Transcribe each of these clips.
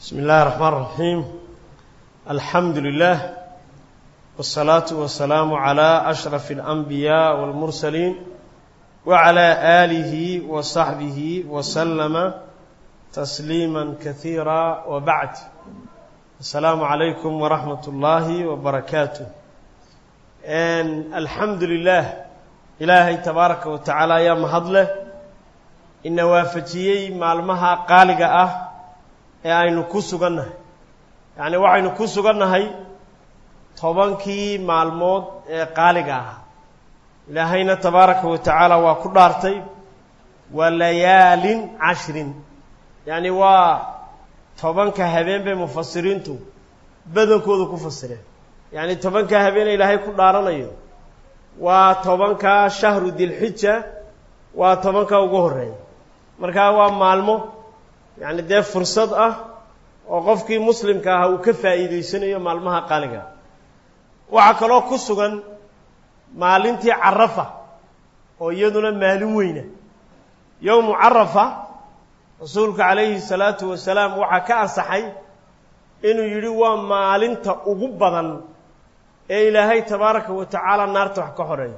بسم الله الرحمن الرحيم الحمد لله والصلاة والسلام على أشرف الأنبياء والمرسلين وعلى آله وصحبه وسلم تسليما كثيرا وبعد السلام عليكم ورحمة الله وبركاته And الحمد لله إلهي تبارك وتعالى يا مهضله ina waafajiyey maalmaha qaaliga ah ee aynu ku sugannahay yacni waxaynu ku sugannahay tobankii maalmood ee qaaliga ah ilaahayna tabaaraka wa tacaala waa ku dhaartay waa layaalin cashrin yacni waa tobanka habeen bay mufasiriintu badankooda ku fasireen yacni tobanka habeene ilaahay ku dhaaranayo waa tobanka shahru dilxija waa tobanka ugu horreeya markaa waa maalmo yacni dee fursad ah oo qofkii muslimka ahaa uu ka faa'iidaysanayo maalmaha qaaliga waxaa kaloo ku sugan maalintii carafa oo iyaduna maalin weyna yowmu carafa rasuulku calayhi salaatu wasalaam waxaa ka ansaxay inuu yidhi waa maalinta ugu badan ee ilaahay tabaaraka wa tacaala naarta wax ka horeeya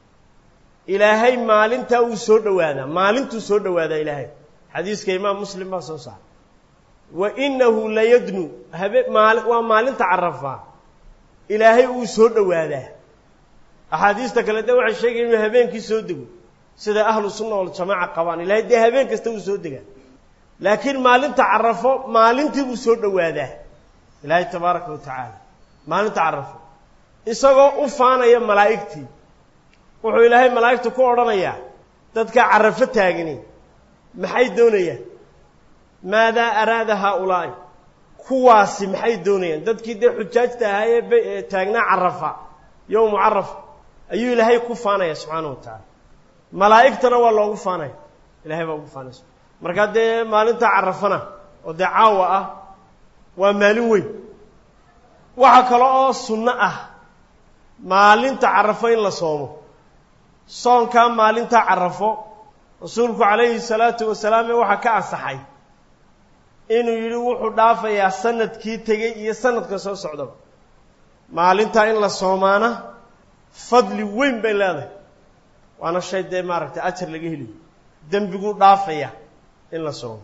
ilaahay maalintaa uu soo dhowaadaa maalintuu soo dhowaadaa ilaahay xadiiska imaam muslim baa soo saaray wa inahu layadnu habe maali waa maalinta carafaa ilaahay uu soo dhowaadaa axaadiista kale de waxay sheegayan inuu habeenkii soo dego sida ahlu sunna waljamaaca qabaan ilahay dee habeen kasta uu soo degaa laakiin maalinta carafo maalintii buu soo dhowaadaa ilaahay tabaaraka wa tacaala maalinta carafo isagoo u faanaya malaa'igtii wuxuu ilaahay malaa'igta ku odhanayaa dadka carafo taagani maxay doonayaan maadaa araada haaulaa'i kuwaasi maxay doonayaan dadkii dee xujaajta ahaa ee taagnaa carafa yowmu carafa ayuu ilaahay ku faanaya subxaana wa tacaala malaa'igtana waa loogu faanaya ilahay baa ugu faanaysa markaa dee maalinta carafana oo dee caawa ah waa maalin weyn waxaa kale oo sunno ah maalinta carafo in la soomo soonkaa maalinta carafo rasuulku calayhi salaatu wasalaam waxaa ka ansaxay inuu yidhi wuxuu dhaafayaa sanadkii tegey iyo sanadka soo socdaba maalintaa in la soomaana fadli weyn bay leedahay waana shay dee maaragtay ajar laga heliyo dembiguu dhaafaya in la soomo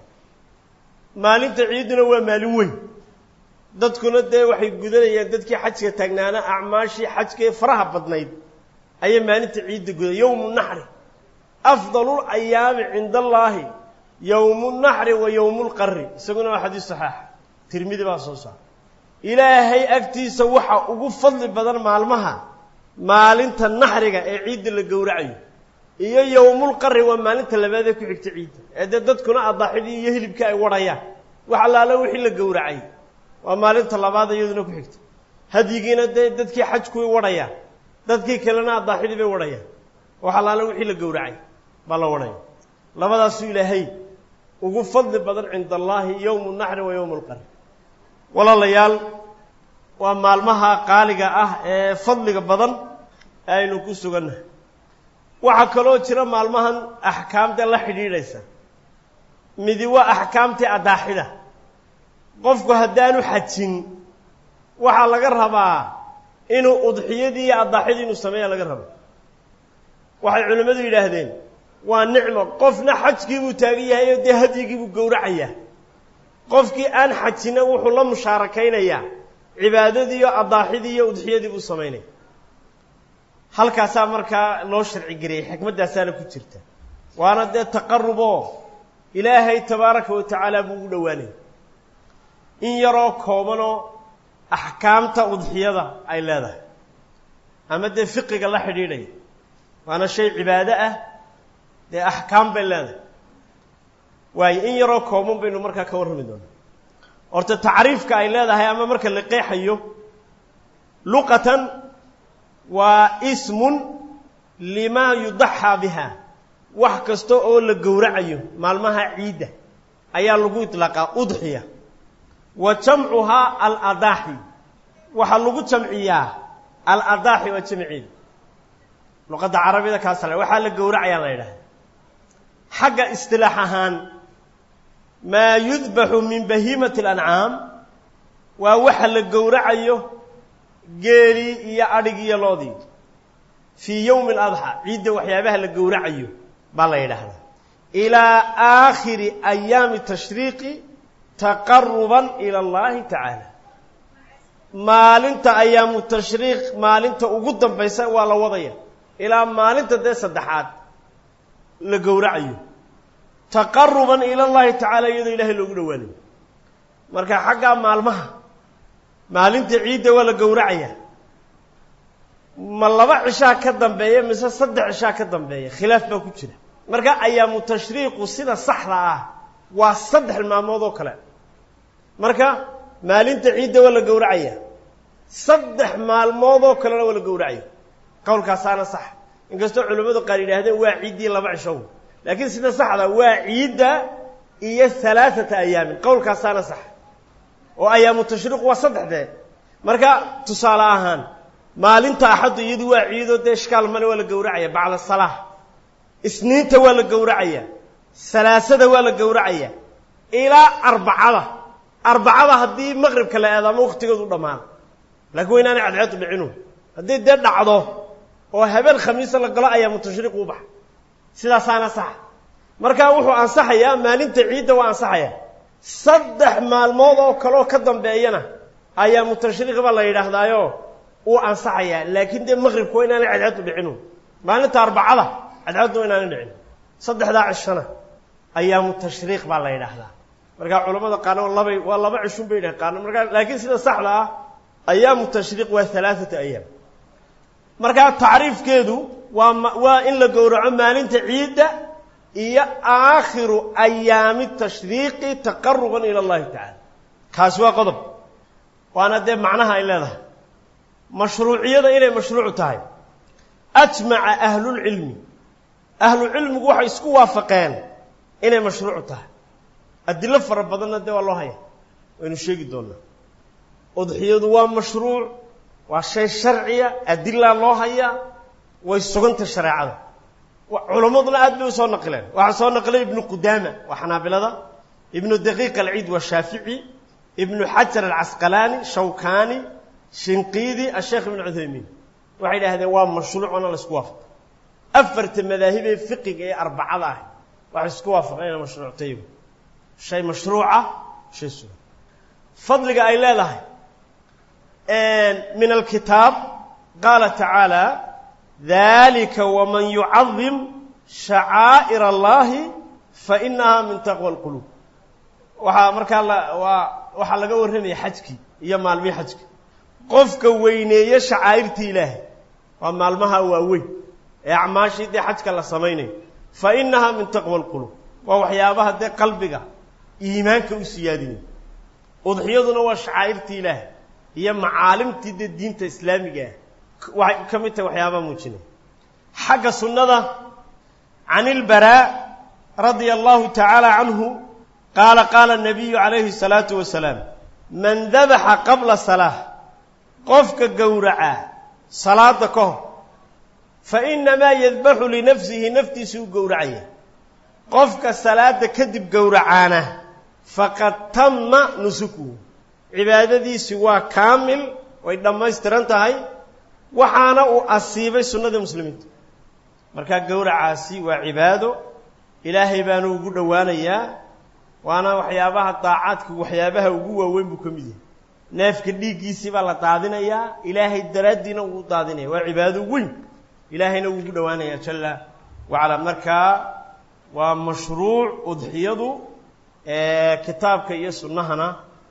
maalinta ciidduna waa maalin weyn dadkuna dee waxay gudanayaan dadkii xajka taagnaana acmaashii xajkaee faraha badnayd ayay maalinta ciidda guda yowmu naxri afdalu ayaami cinda allaahi yowmu naxri wa yowmu lqarri isaguna waa xadiis saxaaxa tirmidi baa soo saara ilaahay agtiisa waxa ugu fadli badan maalmaha maalinta naxriga ee ciidda la gowracayo iyo yowmulqarri waa maalinta labaad ee ku xigta ciidda ee dee dadkuna adaaxidii iyo hilibkii ay wadhayaan wax allaala wixii la gowracay waa maalinta labaad iyaduna ku xigta hadyigiina dee dadkii xajkuway wadhayaan dadkii kalena adaaxidii bay wadhayaan wax allaale wixii la gowracay baa la wadhaya labadaasuu ilaahay ugu fadli badan cinda allaahi yowmu naxri wa yowmu alqarri walaalayaal waa maalmaha qaaliga ah ee fadliga badan ee aynu ku sugannahay waxaa kaloo jira maalmahan axkaamta la xidhiidhaysa midi waa axkaamtii adaaxida qofku haddaanu xajin waxaa laga rabaa inuu udxiyadii iyo adaaxidii inuu sameeya laga rabo waxay culimmadu yidhaahdeen waa nicmo qofna xajkii buu taagan yahay oo dee hadyigii buu gowracayaa qofkii aan xajina wuxuu la musaarakaynayaa cibaadadii iyo adaaxidii iyo udxiyadii buu samaynaya halkaasaa markaa loo sharci geliyay xikmaddaasaana ku jirta waana dee taqaruboo ilaahay tabaaraka wa tacaala buu ugu dhowaanaya in yaroo koobanoo axkaamta udxiyada ay leedahay ama dee fiqiga la xidhiidhaya waana shay cibaado ah dee axkaam bay leedahay waayo in yaroo kooban baynu markaa ka warrami doonaa horta tacriifka ay leedahay ama marka la qeexayo luqatan waa ismun limaa yudaxaa biha wax kasta oo la gowracayo maalmaha ciidda ayaa lagu iطlaaqaa udxiya wa jamcuhaa aladaaxi waxaa lagu jamciyaa aladaaxi waa jamceeda luqadda carabida kaasale waxaa la gowracayaa la yidhahda xagga istilaax ahaan maa yudbaxu min bahiimati alancaam waa waxa la gowracayo geelii iyo adhigii iyo loodii fii yowmi aladxaa ciidda waxyaabaha la gowracayo baa la yidhaahdaa ilaa aakhiri ayaami tashriiqi taqaruban ila allahi tacaala maalinta ayaamu tashriiq maalinta ugu dambaysa waa la wadaya ilaa maalinta dee saddexaad la gowracayo taqaruban ila llahi tacaala iyadoo ilaahay loogu dhowaanayo marka xaggaa maalmaha maalinta ciidda waa la gowracaya ma laba cishaa ka dambeeya mise saddex cishaa ka dambeeya khilaaf baa ku jira marka ayaamu tashriiqu sida saxda ah waa saddex maalmood oo kale marka maalinta ciidda waa la gowracaya saddex maalmood oo kalena waa la gowracaya qowlkaasaana sax inkastoo culimmadu qaar yidhaahdeen waa ciiddii laba cishow laakiin sida saxda waa ciidda iyo halaaثata ayaamin qowlkaasaana sax oo ayaamu tashriiq waa saddexdee marka tusaale ahaan maalinta axaddu iyadu waa ciidoo dee ishkaal male waa la gowracaya bacda salaa isniinta waa la gowracaya salaasada waa la gowracaya ilaa arbacada arbacada haddii maqribka la eedaamo waktigeedu dhammaado laakiin wa inaanay cadceedu dhicinu haddii dee dhacdo oo habeen khamiisa la galo ayaamu tashriiq u baxa sidaasaana sax marka wuxuu ansaxayaa maalinta ciidda waa ansaxaya saddex maalmood oo kaleoo ka dambeeyana ayaamu tashriiq baa la yidhaahdaayo uu ansaxayaa laakiin dee maqribka waa inaanay cadceedu dhicinu maalinta arbacada cadceedu waa inaanay dhicin saddexdaa cishana ayaamu tashriiq baa la yidhaahdaa markaa culamada qaarna labay waa laba cishun bay yidhaha qaarna markaa laakiin sida saxda ah ayaamu tashriiq waa halaaثata ayaam markaa tacriifkeedu waa ma waa in la gowraco maalinta ciidda iyo aakhiru ayaami tashriiqi taqaruban ila اllahi tacaala kaasi waa qodob waana dee macnaha ay leedahay mashruuciyada inay mashruuc tahay ajmaca ahlulcilmi ahlucilmigu waxay isku waafaqeen inay mashruuc tahay adilo fara badanna dee waa loo haya waynu sheegi doonaa udxiyadu waa mashruuc waa shay sharciya adilaa loo hayaa way suganta shareecada culammaduna aad bay usoo naqileen waxaa soo naqilay ibnu qudaama waa xanaabilada ibnu daqiiq alciid waa shaafici ibnu xajar alcasqalaani shawkani shinqiidi asheekh ibnu cuthaymiin waxay idhaahdeen waa mashruucona la isku waafaqay afarta madaahibee fiqiga ee arbacada ah waxay isku waafaqeen ina mashruuctayagu shay mashruuca shay sugan fadliga ay leedahay min alkitaab qaala tacaala dalika waman yucadim shacaa'ir allahi fainaha min taqwa alquluub waxaa markaa waa waxaa laga warramaya xajkii iyo maalmihii xajka qofka weyneeye shacaa'irtii ilaahay waa maalmaha waaweyn ee acmaashii dee xajka la samaynayo fa inaha min taqwa alquluub waa waxyaabaha dee qalbiga iimaanka u siyaadinaya udxiyaduna waa shacaa'irtii ilaahay iyo macaalimtii dee diinta islaamiga ah waxay ka mid tahay waxyaabaha muujinaya xagga sunnada can ilbaraa radia allahu tacaala canhu qaala qaala nabiyu calayhi salaatu wasalaam man dabaxa qabla salaa qofka gowracaa salaada ka hor fa inamaa yadbaxu linafsihi naftiisa u gowracaya qofka salaada kadib gowracaana faqad tama nusukuhu cibaadadiisi waa kaamil way dhammaystiran tahay waxaana uu asiibay sunnadii muslimiinta markaa gowracaasi waa cibaado ilaahay baanu ugu dhowaanayaa waana waxyaabaha daacaadka waxyaabaha ugu waaweyn buu ka mid yahay neefka dhiiggiisii baa la daadinayaa ilaahay daraaddiina uu daadinaya waa cibaado weyn ilaahayna wuu ugu dhowaanayaa jalla wacala markaa waa mashruuc udxiyadu kitaabka iyo sunnahana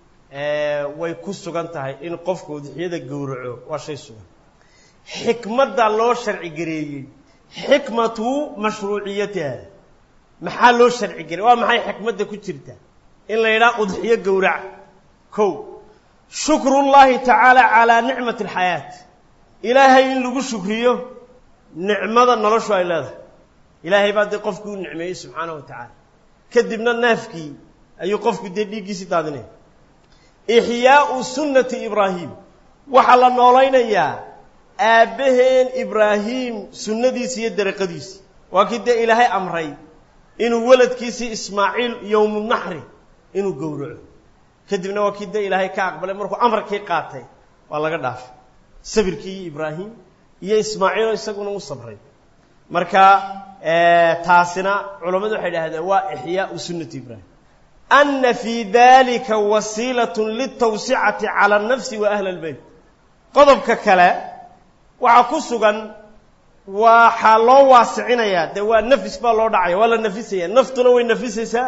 way ku sugan tahay in qofka udxiyada gowraco waa shay sugan xikmadda loo sharci gareeyey xikmatu mashruuciyatiha maxaa loo sharci gareeyey waa maxay xikmadda ku jirta in la yidhaha udxiyo gowraca kow shukru llahi tacaala calaa nicmati alxayaat ilaahay in lagu shukriyo nicmada noloshu ay leedahay ilaahay baa dee qofkii u nicmeeyey subxaanahu wa tacaala kadibna neefkii ayuu qofku dee dhiiggiisii daadinaya ixyaau sunnati ibraahim waxaa la noolaynayaa aabbaheen ibraahim sunnadiisi iyo dariiqadiisi waa kii dee ilaahay amray inuu weladkiisii ismaaciil yowmunaxri inuu gowraco kadibna waa kii dee ilaahay ka aqbalay markuu amarkii qaatay waa laga dhaafay sabirkii iyo ibraahim iyo ismaaciilo isaguna u sabray marka taasina culammadu waxay idhahdeen waa ixyaau sunnati ibraahim ana fii dalika wasiilat litawsicati cala nafsi wa ahli اlbeyt qodobka kale waxaa ku sugan waxaa loo waasicinayaa dee waa nafis baa loo dhacaya waa la nafisaya naftuna way nafisaysaa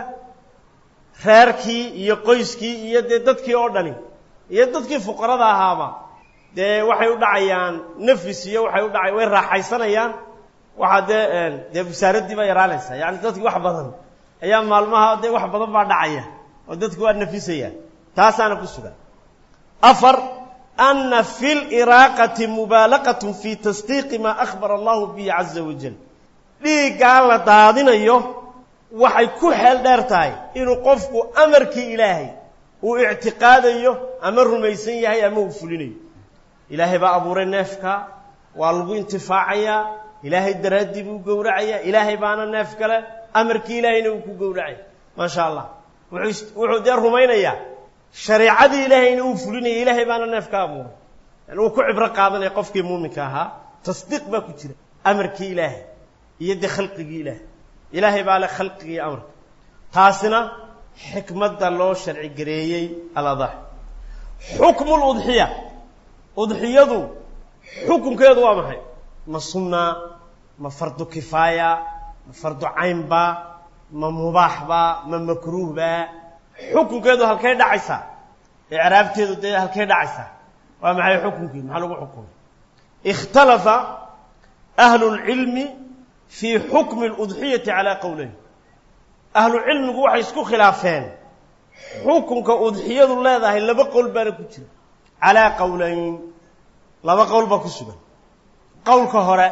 reerkii iyo qoyskii iyo dee dadkii oo dhani iyo dadkii fuqarada ahaaba dee waxay u dhacayaan nafis iyo waxay u dhacay way raaxaysanayaan waxaa dee dee wasaaraddii baa yaraanaysa yani dadkii wax badan ayaa maalmaha dee wax badan baa dhacaya oo dadku waa nafisaya taasaana ku sugan afar ana fi liraaqati mubaalaqatun fi tasdiiqi maa akhbara allahu bihi caza wajal dhiiggaa la daadinayo waxay ku xeel dheer tahay inuu qofku amarkii ilaahay uu ictiqaadayo ama rumaysan yahay ama uu fulinayo ilaahay baa abuuray neefka waa lagu intifaacayaa ilaahay daraaddii buu gowracayaa ilaahay baana neef kale amarkii ilaahayna uu ku gowracaya maasha allah wuxuu wuxuu dee rumaynayaa shareicadii ilaahayna uu fulinaya ilaahay baana neef ka abuuray yani uu ku cibro qaadanaya qofkii muuminka ahaa tasdiiq baa ku jira amarkii ilaahay iyo dee khalqigii ilaahay ilaahay baa le khalqigii amarka taasina xikmadda loo sharci gareeyey aladax xukmu ludxiya udxiyadu xukunkeedu waa maxay ma sunnaa ma fardu kifaaya ma fardu caynba ma mubaaxba ma makruuhba xukunkeedu halkay dhacaysaa icraabteedu dee halkay dhacaysaa waa maxay xukunkeedu maxaa lagu xukumay ikhtalafa ahlu lcilmi fii xukmi ludxiyati calaa qowleyn ahlu cilmigu waxay isku khilaafeen xukunka udxiyadu leedahay laba qowl baana ku jira calaa qowleyn laba qowl baa ku sugan qowlka hore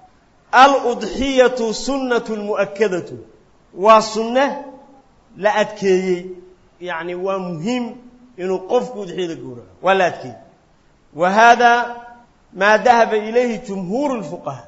aludxiyatu sunnatu lmu'akadatu waa sunne la adkeeyey yacni waa muhiim inuu qofku udxiyada gowraco waa la adkeeyey wa hada maa dahaba ilayhi jumhuuru lfuqaha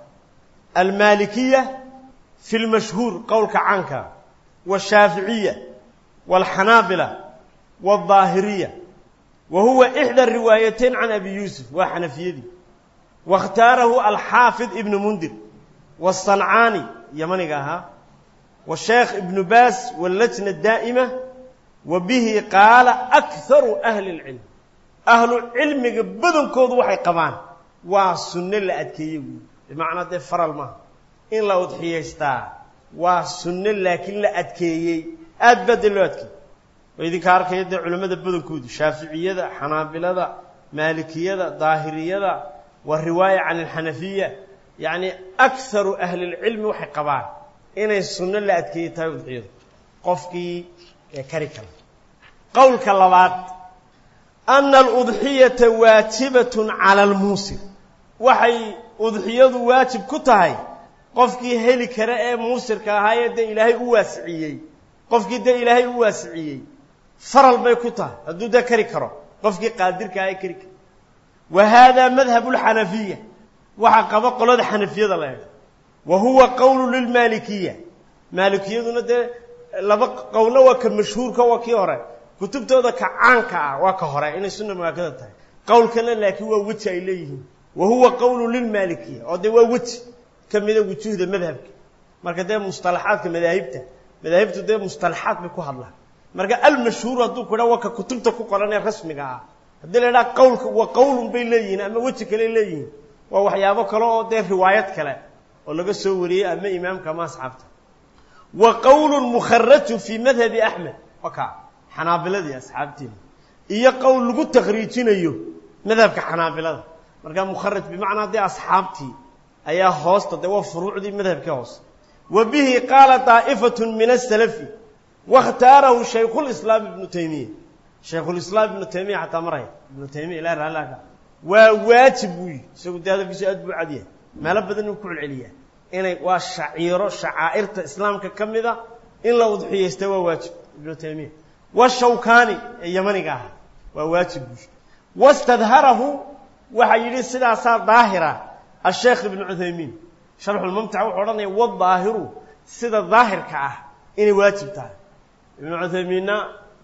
almalikiya fi lmashhuur qowlka caanka washaaficiya walxanaabila waaldaahiriya wa huwa ixdى riwaayateyn can abi yuusuf waa xanafiyadii waاkhtaarahu alxaafid ibnu mundir wالصancaani yamaniga ahaa washeekh ibnu baas wاllajna daa'ima wa bihi qaala akharu ahli اlcilm ahlu cilmiga badankoodu waxay qabaan waa sunne la adkeeye wuyi bimacnaa dee faral maaha in la udxiyaystaa waa sunne laakiin la adkeeyey aad baa dee loo adkeeyey oo idinka arkaya dee culimmada badankoodu shaaficiyada xanaabilada maalikiyada daahiriyada wa riwaaya can alxanafiya yacni akharu ahli lcilmi waxay qabaan inay sunno la adkeeyey tahay udxiyadu qofkii ee kari kara qowlka labaad ana aludxiyata waajibatun cala almuusir waxay udxiyadu waajib ku tahay qofkii heli kara ee muusirka ahaayee dee ilaahay u waasiciyey qofkii dee ilaahay u waasiciyey faral bay ku tahay hadduu dee kari karo qofkii qaadirka aha ee kari karo wa hada madhabu lxanafiya waxaa qaba qolada xanafiyada la eego wa huwa qowlu lilmaalikiya maalikiyaduna dee laba qowlna waa ka mashhuurka waa kii hore kutubtooda ka caanka ah waa ka hore inay sunna muaakada tahay qowlkana laakiin waa weji ay leeyihiin wa huwa qowlu lilmaalikiya oo dee waa weji ka mida wujuuhda madhabka marka dee mustalaxaadka madaahibta madaahibtu dee mustalaxaad bay ku hadlaan marka almashhuur hadduu ku dhaa waa ka kutubta ku qoran ee rasmiga ah haddii la idhaha qowlka waa qowlun bay leeyihiin ama weji kale leeyihiin waa waxyaabo kale oo dee riwaayad kale oo laga soo wariyey ama imaamka ama asxaabta wa qowlun mukharajun fii madhabi axmed waka xanaabiladii asxaabteeda iyo qowl lagu takriijinayo madhabka xanaabilada marka mukharaj bimacnaa dee asxaabtii ayaa hoosta dee waa furuucdii madhabkii hoose wa bihi qaala daa'ifatu min asalafi wakhtaarahu shaykhulislaam ibnu taymiya shaykhulislaam ibnu taymiya xataa maraya ibnu taymiya ilahi raallaka waa waajib buu yihi isagu dee hadalkiisu aad buu cad yahay meelo badan inuu ku celceliyaa inay waa shaciiro shacaa'irta islaamka ka mida in la udxiyaysta waa waajib ibnu taymiya washawkani ee yamaniga ahaa waa waajib buu yihi wastadharahu waxaa yidhi sidaasaa daahira asheekh ibnu cuthaymiin sharxulmumtac wuxuu odhanaya wadaahiru sida daahirka ah inay waajib tahay ibnu cuthaymiinna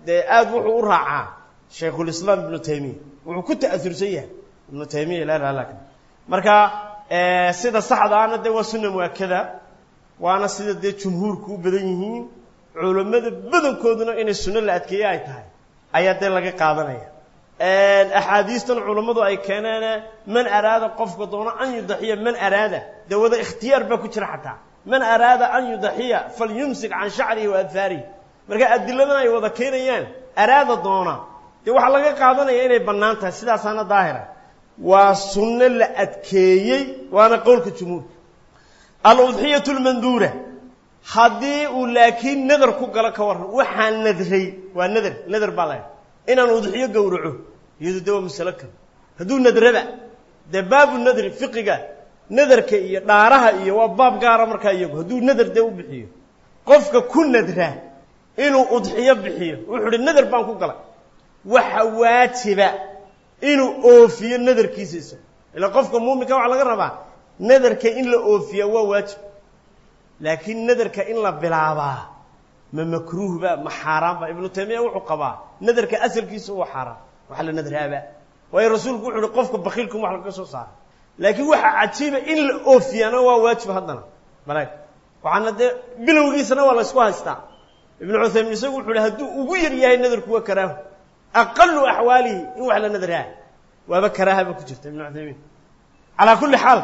dee aada wuxuu u raacaa shaykhulislaam ibnu taymiya wuxuu ku ta'aursan yahay ibnu taymiya ilaa halak marka sida saxdaana dee waa sunna muakada waana sida dee jumhuurku u badan yihiin culammada badankooduna inay sunno la adkeeye ay tahay ayaa dee laga qaadanaya axaadiistan culammadu ay keeneene man araada qofka doono an yudaxiya man araada dee wada ikhtiyaar baa ku jira xataa man araada an yudaxiya falyumsik can shacrihi wa adfaarihi marka adiladan ay wada keenayaan araada doona dee waxaa laga qaadanaya inay bannaan tahay sidaasaana daahira waa sunno la adkeeyey waana qowlka jumhuurka aludxiyatu lmanduura haddii uu laakiin nadar ku galo ka warran waxaa nadray waa nadar nadar baa laha inaan udxiyo gowraco iyadu dee waa masalo kale hadduu nadraba dee baabu nadri fiqiga nadarka iyo dhaaraha iyo waa baab gaara markaa iyagu hadduu nadar dee u bixiyo qofka ku nadra inuu udxiyo bixiyo wuxuu uhi nadar baan ku galay waxa waajiba inuu oofiyo nadarkiisa isago ila qofka muuminka waxaa laga rabaa nadarka in la oofiya waa waajib laakiin nadarka in la bilaabaa ma makruuhba ma xaaraanba ibnu taymiya wuxuu qabaa nadarka asalkiisa waa xaaraan waxa la nadraaba waayo rasuulku wuxu uhi qofka bakiilkum wax laga soo saara laakiin waxaa cajiiba in la oofiyana waa waajib haddana balaag waxaana dee bilowgiisana waa la ysku haystaa ibnu cuthaymin isagu wuxu uhi hadduu ugu yar yahay nadarku waa karaahu aqalu axwaalihi in wax la nadraa waaba karaahaba ku jirta ibnu cuthaymiin calaa kulli xaal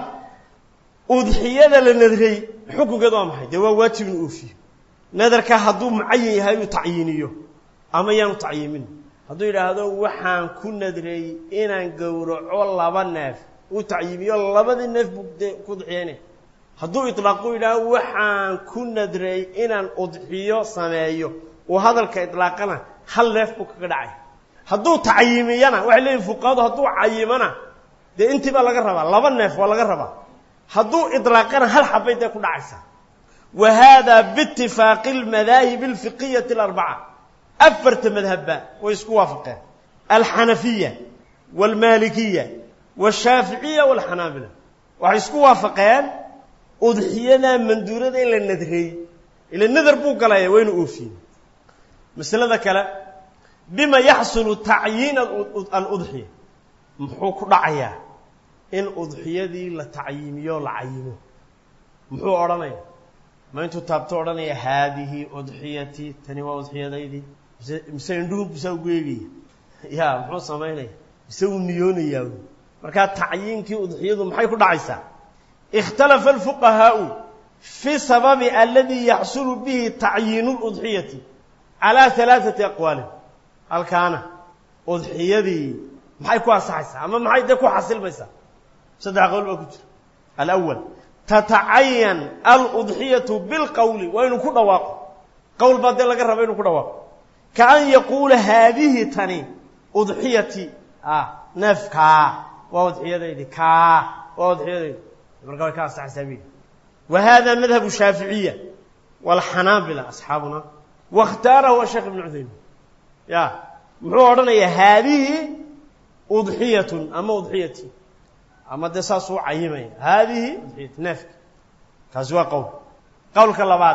udxiyada la nadray xukunkeed waa maxay dee waa waajib in oofiyo nadarka hadduu mucayin yahay uu tacyiiniyo ama yaanu tacyiimin hadduu yidhaahdo waxaan ku nadray inaan gowraco laba neef uu tacyiimiyo labadii neef buu dee ku udxiyeynaya hadduu itlaaqu yidhaahdo waxaan ku nadray inaan udxiyo sameeyo uu hadalka itlaaqana hal neef buu kaga dhacay hadduu tacyiimiyana waxay leeyihin fuqahadu hadduu cayimana dee intii baa laga rabaa laba neef waa laga rabaa hadduu idlaaqana hal xabay dee ku dhacaysaa wa hada biitifaaqi almadaahib alfiqiyati alarbaca afarta madhabba way isku waafaqeen alxanafiya waalmaalikiya washaaficiya waalxanaabila waxay isku waafaqeen udxiyada manduurada in la nadray ila nadar buu galaya waa inu oofiye masalada kale bima yaxsulu tacyiin aludxiya muxuu ku dhacayaa in udxiyadii la tacyiimiyo la cayimo muxuu odhanaya ma intuu taabto odhanaya haadihi udxiyatii tani waa udxiyadaydii mise mise indhuhu bisaa ugu eegaya ya muxuu samaynaya mise uu niyoonayaa markaa tacyiinkii udxiyadu maxay ku dhacaysaa ikhtalafa alfuqahaau fi sababi aladii yaxsulu bihi tacyiinu ludxiyati calaa halaaثati aqwaalin halkaana udxiyadii maxay ku ansaxaysaa ama maxay dee ku xasilmaysaa saddex qowl baa ku jira alawal tatacayan aludxiyatu bilqowli waa inuu ku dhawaaqo qowl baa dee laga raba inuu ku dhawaaqo kaan yaquula haadihi tani udxiyati ah neef kaa waa udxiyadaydi kaa waa udxiyadaydi marka way ka ansaxaysaa bi wa hada madhabu shaaficiya waalxanaabila asxaabuna waاkhtaarahu asheekh ibnu cuthaymin ya muxuu odhanayaa haadihi udxiyatun ama udxiyati ama dee saasuu cayimaya haadihi udxiyati neefki kaasi waa qowl qowlka labaad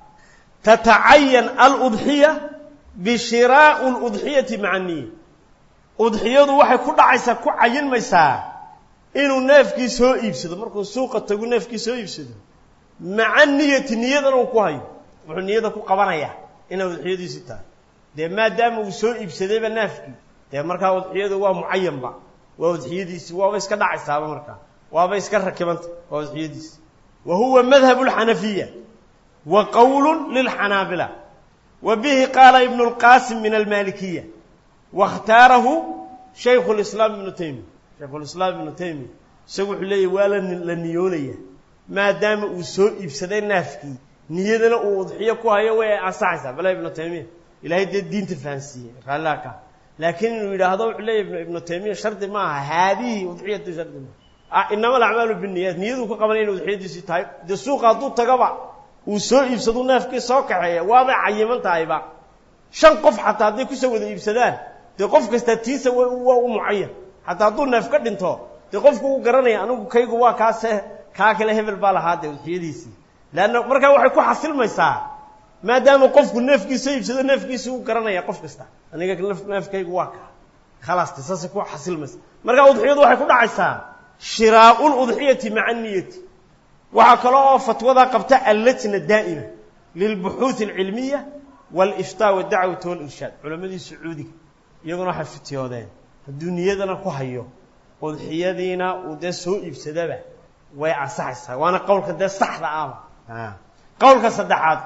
tatacayan aludxiya bishiraau ludxiyati maca niya udxiyadu waxay ku dhacaysaa ku cayinmaysaa inuu neefkii soo iibsado markuu suuqa tagu neefkii soo iibsado maca niyati niyadana uu ku hayo wuxuu niyada ku qabanayaa inay udxiyadiisi tahay dee maadaama uu soo iibsadayba neefkii dee markaa udxiyadu waa mucayanba waa udxiyadiisi waaba iska dhacaysaaba markaa waaba iska rakibanta waa udxiyadiisi wa huwa madhabu اlxanafiya wa qowl lilxanaabila wa bihi qaala ibnu اlqasim min almalikiya waاkhtaarahu shaykhu اlislaam ibnu taymiya shaykhu lislaam ibnu taymiya isagu wuxuu leeyahy waa la niyoonaya maadaama uu soo iibsaday naafkii niyadana uu udxiyo ku hayo way ansaxaysaa bala ibnu taymiya ilahay dee diinta fahansiiyey raalliha ka laakiin inuu yidhaahdo wuxuu leeyahy ibnu taymiya shardi ma aha haadihi udxiyatu shardi maaha inama alacmaalu binniyaat niyaduu ka qabanaya ina udxiyadiisii tahay dee suuqa hadduu tagaba uu soo iibsadu neefkii soo kaxeeya waabay cayiman tahayba shan qof xataa hadday kusoo wada iibsadaan dee qof kastaa tiisa waa u mucayan xataa hadduu neef ka dhinto dee qofku uu garanaya anigu kaygu waa kaase kaa kale hebel baa lahaa dee udxiyadiisii leanna markaa waxay ku xasilmaysaa maadaama qofku neefkiisa iibsado neefkiisa u garanaya qof kasta aniga neefkaygu waa kaa khalaasti saasay ku xasilmaysa marka udxiyadu waxay ku dhacaysaa shiraau ludxiyati maca niyati waxaa kale oo fatwada qabta allajna daa'ima lilbuxuuثi alcilmiya wاliftaa wadacwati walirshaad culammadii sacuudiga iyaguna waxay fityoodeen hadduu niyadana ku hayo udxiyadiina uu dee soo iibsadaba way ansaxaysaa waana qowlka dee saxda ahba qowlka saddexaad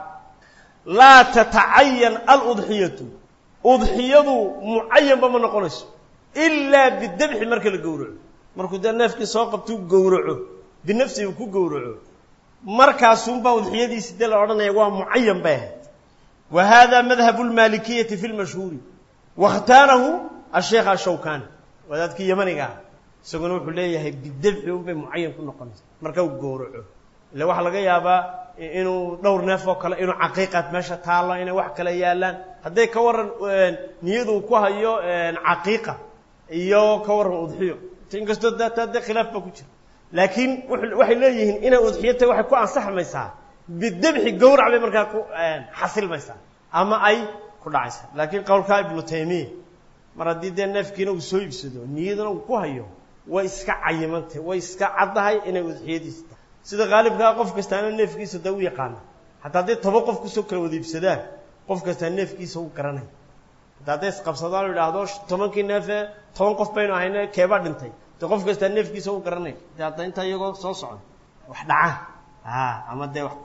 laa tatacayan aludxiyatu udxiyadu mucayanba ma noqonayso ilaa bidabxi marka la gowraco markuu dee neefkii soo qabtuu gowraco binafsihi uu ku gowraco markaasunbaa udxiyadiisi dee la odhanaya waa mucayan bay ahayd wa hada madhabu lmaalikiyati fi lmashhuuri wakhtaarahu asheekh ashawkani wadaadkii yamaniga ah isaguna wuxuu leeyahay bidabxi unbay mucayan ku noqonaysa marka uu gowraco ille waxaa laga yaabaa inuu dhowr neef oo kale inuu caqiiqaad meesha taallo inay wax kale yaalaan hadday ka waran niyadu ku hayo caqiiqa iyo ka waran udxiyo inkastoo daataa dee khilaaf baa ku jira laakiin waxay leeyihiin inay udxiyo tahay waxay ku ansaxmaysaa bidabxi gowrac bay markaa ku xasilmaysaa ama ay ku dhacaysaa laakiin qowlkaa ibnu taymiya mar haddii dee neefkiina uu soo iibsado niyadana uu ku hayo way iska cayimantay way iska caddahay inay udxiyadiisa tahay sida qaalibkaa qof kastaana neefkiisa da u yaqaana hataa hadday toba qof kusoo kala wada iibsadaan qof kastaa neefkiisa u garanaya hataa hadday isqabsadaan o idhaahdo tobankii neefee toban qof baynu ahayne keebaa dhintay de qof kastaa neefkiisa u garanaya de hadda intaa iyagoo soo socon wax dhacaan ama dee wax ku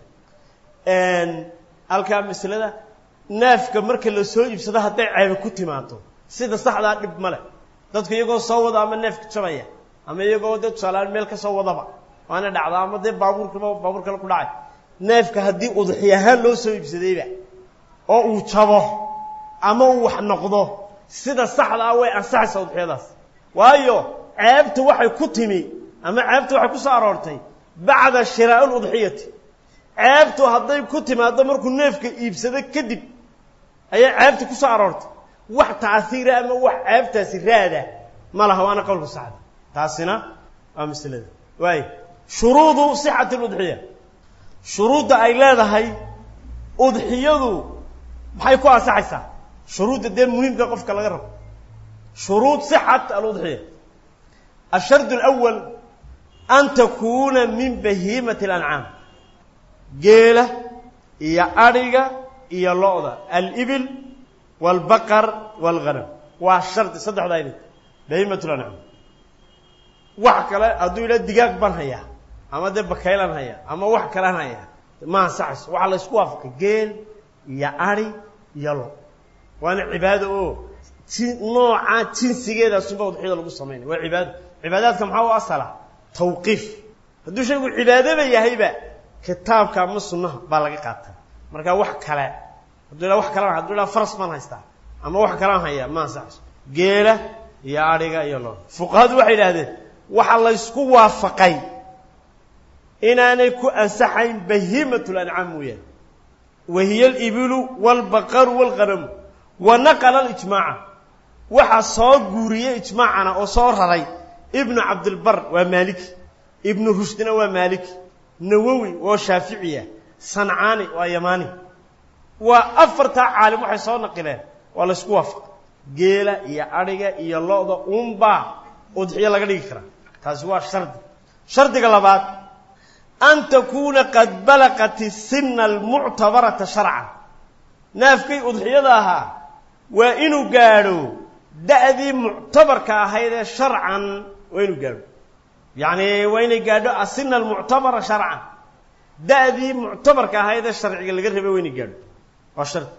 yimaadaan halkaa maslada neefka marka la soo iibsado hadday ceebe ku timaado sida saxdaa dhib male dadku iyagoo soo wada ama neefka jabaya ama iyagoo dee tusaaleaan meel ka soo wadaba waana dhacda ama dee baabuurkaba baabuur kale ku dhacay neefka haddii udxi ahaan loo soo iibsadayba oo uu jabo ama uu wax noqdo sida saxda ah way ansaxaysaa udxiyadaas waayo ceebta waxay ku timi ama ceebta waxay ku soo aroortay bacda shiraa'i ludxiyati ceebtu hadday ku timaaddo markuu neefka iibsado kadib ayay ceebta ku soo aroortay wax taasiira ama wax ceebtaasi raada ma laha waana qowlka saxda taasina waa maslada waay shuruudu sixati ludxiya shuruudda ay leedahay udxiyadu maxay ku ansaxaysaa shuruudda dee muhiimka qofka laga rabo shuruud sixat aludxiya ashard alawal an takuuna min bahiimati alancaam geela iyo adhiga iyo lo-da alibil waalbaqar waalghanam waa shardi saddexdaa inay bahiimat lancaam wax kale hadduu yidhaha digaag baan hayaa ama dee bakaylaan hayaa ama wax kalaan hayaa ma ansaxayso waxaa la ysku waafaqay geel iyo ari iyo lo waana cibaado oo ji noocaa jinsigeedaasunba udxiyada lagu samaynaya waa cibaado cibaadaadka maxaa u asala tawqiif hadduu shaygu cibaadaba yahayba kitaabka ama sunnaha baa laga qaataa marka wax kale hadduu yidhaha wax kalaan haduu yidhaha faras baan haystaa ama wax kalaan hayaa ma ansaxayso geela iyo adhiga iyo lo fuqahadu waxay yidhaahdeen waxaa la ysku waafaqay inaanay ku ansaxayn bahiimat lancaam mooyaane wa hiya alibilu waalbaqaru waalghanamu wa naqala alijmaaca waxaa soo guuriyey ijmaacana oo soo raray ibnu cabdilbar waa maaliki ibnu rushdina waa maaliki nawowi oo shaaficiya sancaani waa yamaani waa afartaa caalim waxay soo naqileen waa la ysku waafaqay geela iyo adhiga iyo lo-da uunbaa udxiyo laga dhigi karaa taasi waa shardi shardiga labaad an takuuna qad balaqat isina almuctabarata sharcan naafkay udxiyada ahaa waa inuu gaadho da'dii muctabarka ahayd ee sharcan waa inuu gaadho yacni waa inay gaadho asina almuctabara sharcan da'dii muctabarka ahayd ee sharciga laga rabay waa inay gaadho waa shardi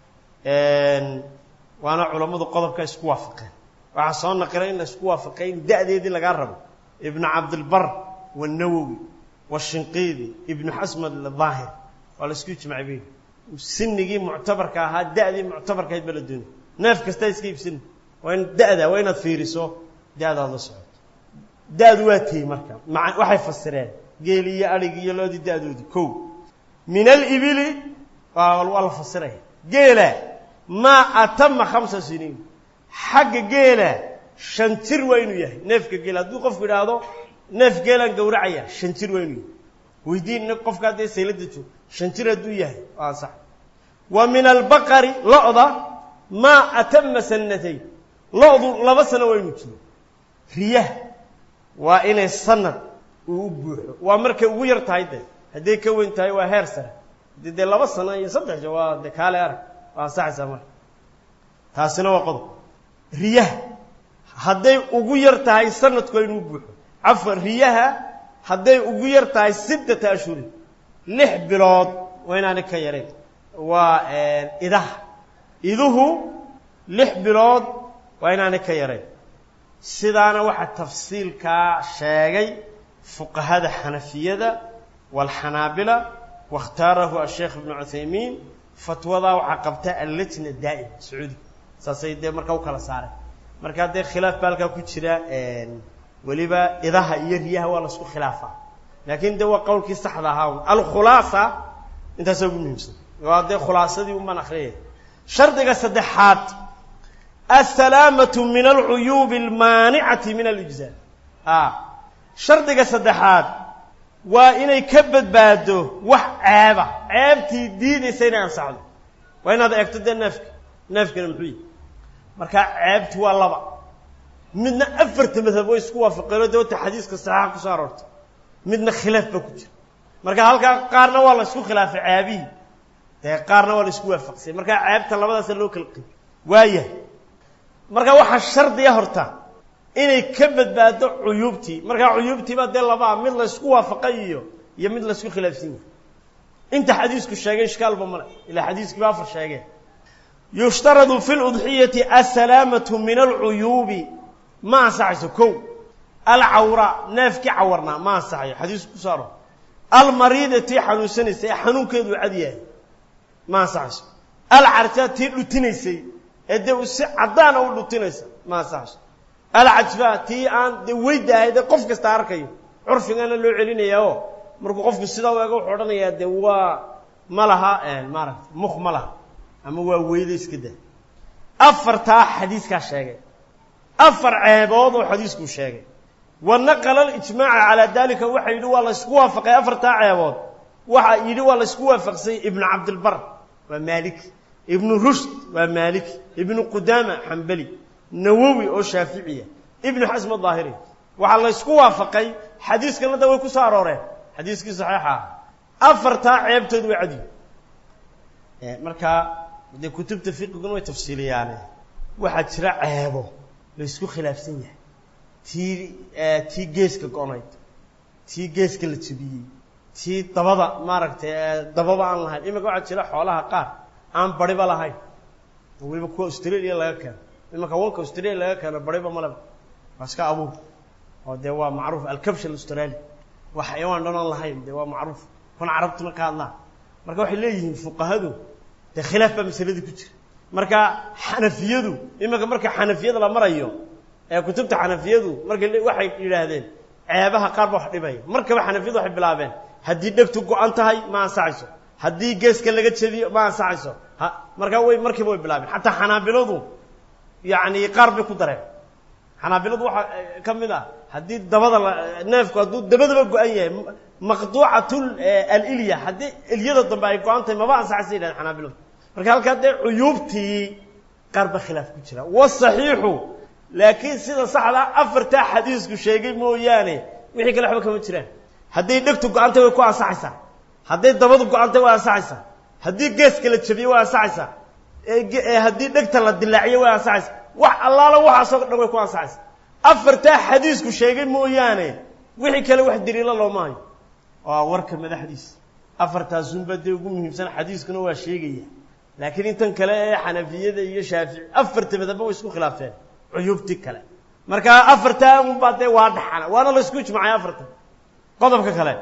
waana culammadu qodobka isku waafaqeen waxaa soo naqilay in la isku waafaqay in da'deedii lagaa rabo ibnu cabdilbar wanawowi washinqiidi ibnu xasmad daahir waa la isku ijmacay bay sinigii muctabarka ahaa da'dii muctabarka ahayd ba la doonay neef kastaa iska iibsina waa in da'da waa inaad fiiriso da'daad la socoto da'du waa tiyey marka maa waxay fasireen geeli iyo adhigi iyo loodii da'doodii kow min alibili waa la fasiraya geela maa atama khamsa siniin xagga geela shan jir waa inuu yahay neefka geela hadduu qofku idhaahdo neef geelaan gowracaya shan jir waa inuu yahay weydiin qofka haddee saylada joog shan jir hadduu yahay waa ansax wa min albaqari lo-da maa atama sanatayn lo-du laba sano waa inu jiro riyaha waa inay sanad uu u buuxo waa markay ugu yar tahay dee hadday ka weyn tahay waa heer sare haddii dee laba sano iyo saddex jo waa dee kaale arag waa ansaxaysaa marka taasina waa qodob riyaha hadday ugu yar tahay sanadku waa inuu buuxo cafwan riyaha hadday ugu yar tahay sittata ashhurin lix bilood waa inaanay ka yarayn waa idaha iduhu lix bilood waa inaanay ka yarayn sidaana waxaa tafsiilkaa sheegay fuqahada xanafiyada waalxanaabila waاkhtaarahu asheekh ibnu cuthaymiin fatwadaa waxaa qabta allajna daa'ima sacuudi saasay dee marka u kala saareen markaa dee khilaaf baa halkaa ku jira weliba idaha iyo riyaha waa laisku khilaafaa laakiin de waa qowlkii saxda ahaa alkhulaasa intaasaa ugu muhiimsan waa dee khulaasadii un baan akriyaya shardiga saddexaad asalaamatu min alcuyuubi almaanicati min alijzaa a shardiga saddexaad waa inay ka badbaado wax ceeba ceebtii diidaysa inay ansaxdo waa inaad eegto dee neefka neefkana muxuu yihi markaa ceebti waa laba midna afarta madhab way isku waafaqeen oo de wata xadiiska saxiixa kusoo aroortay midna khilaaf baa ku jira marka halkaa qaarna waa la isku khilaafay ceebihii dee qaarna waa la isku waafaqsay markaa ceebta labadaasa loo kala qeyb waaya marka waxaa shardiya horta inay ka badbaado cuyuubtii markaa cuyuubtiibaa dee labaa mid la isku waafaqay iyo iyo mid la isku khilaafsan yahay inta xadiisku sheegay ishkaalba male ilaa xadiiskiiba afar sheegeen yushtaradu fi ludxiyati asalaamatu min alcuyuubi ma ansaxayso kow alcawra neefkii cawarnaa ma ansaxayo xadiisku kusoo aro almariida tii xanuunsanaysay ee xanuunkeedu cad yahay ma ansaxayso alcarja tii dhutinaysay ee dee u si caddaana u dhutinaysa ma ansaxayso alcajfa tii aan dee weyda ahayd ee qof kasta arkayo curfigana loo celinayaa oo markuu qofku sidaa u eego wuxuu odhanayaa dee waa ma laha maaragta muk ma laha ama waa weyda iska daa afartaa xadiiskaa sheegay afar ceebood oo xadiiskuu sheegay wa naqala alijmaaca calaa dalika waxa yidhi waa la ysku waafaqay afartaa ceebood waxa yidhi waa la ysku waafaqsay ibnu cabdilbar waa maaliki ibnu rushd waa maaliki ibnu qudaama xambeli nawowi oo shaaficiya ibnu xasm daahiri waxaa la ysku waafaqay xadiiskana da way ku soo arooreen xadiiskii saxiixa ah afartaa ceebtood way cadiyi markaa dee kutubta fiqiguna way tafsiiliyaane waxaa jira ceebo la ysku khilaafsan yahay tii tii geeska go-nayd tii geeska la jebiyey tii dabada maaragtay dababa aan lahayn iminka waxaa jira xoolaha qaar aan bariba lahayn oo weliba kuwa australia laga keeno imanka wanka australia laga keeno bariba maleba waa iska abuur oo dee waa macruuf alkabsh australia waa xayawaan dhan aan lahayn dee waa macruuf kun carabtuna ka hadlaan marka waxay leeyihiin fuqahadu dee khilaaf baa masaladii ku jira marka xanafiyadu iminka marka xanafiyada la marayo ee kutubta xanafiyadu markay waxay yidhaahdeen ceebaha qaar ba wax dhibaya markaba xanafiyadu waxay bilaabeen haddii dhegtu go-an tahay ma ansaxayso haddii geeska laga jebiyo ma ansaxayso ha markaa way markiiba way bilaabeen xataa xanaabiladu yacni qaar bay ku dareen xanaabiladu waxaa ka mid ah haddii dabada la neefku hadduu dabadaba go-an yahay maqduucatul alilya haddii ilyada dambe ay go-an tahay maba ansaxaysa yidhahdeen xanaabiladu marka halkaa dee cuyuubtii qaar ba khilaaf ku jira wasaxiixu laakiin sida saxdaa afartaa xadiisku sheegay mooyaane wixii kale waxba kama jiraan hadday dhegtu go-antay way ku ansaxaysaa hadday dabadu go-antay way ansaxaysaa haddii geeska la jebiyey way ansaxaysaa haddii dhegta la dilaaciyo way ansaxaysaa wax allaala waxaasoo dhan way ku ansaxaysaa afartaa xadiisku sheegay mooyaane wixii kale wax daliilo looma hayo waa warka madaxdiisa afartaasunba dee ugu muhiimsan xadiiskuna waa sheegaya laakiin intan kale ee xanafiyada iyo shaafici afarta madaba way isku khilaafeen cuyuubtii kale marka afartaa unbaa dee waa dhaxana waana la isku ijmacay afartan qodobka kale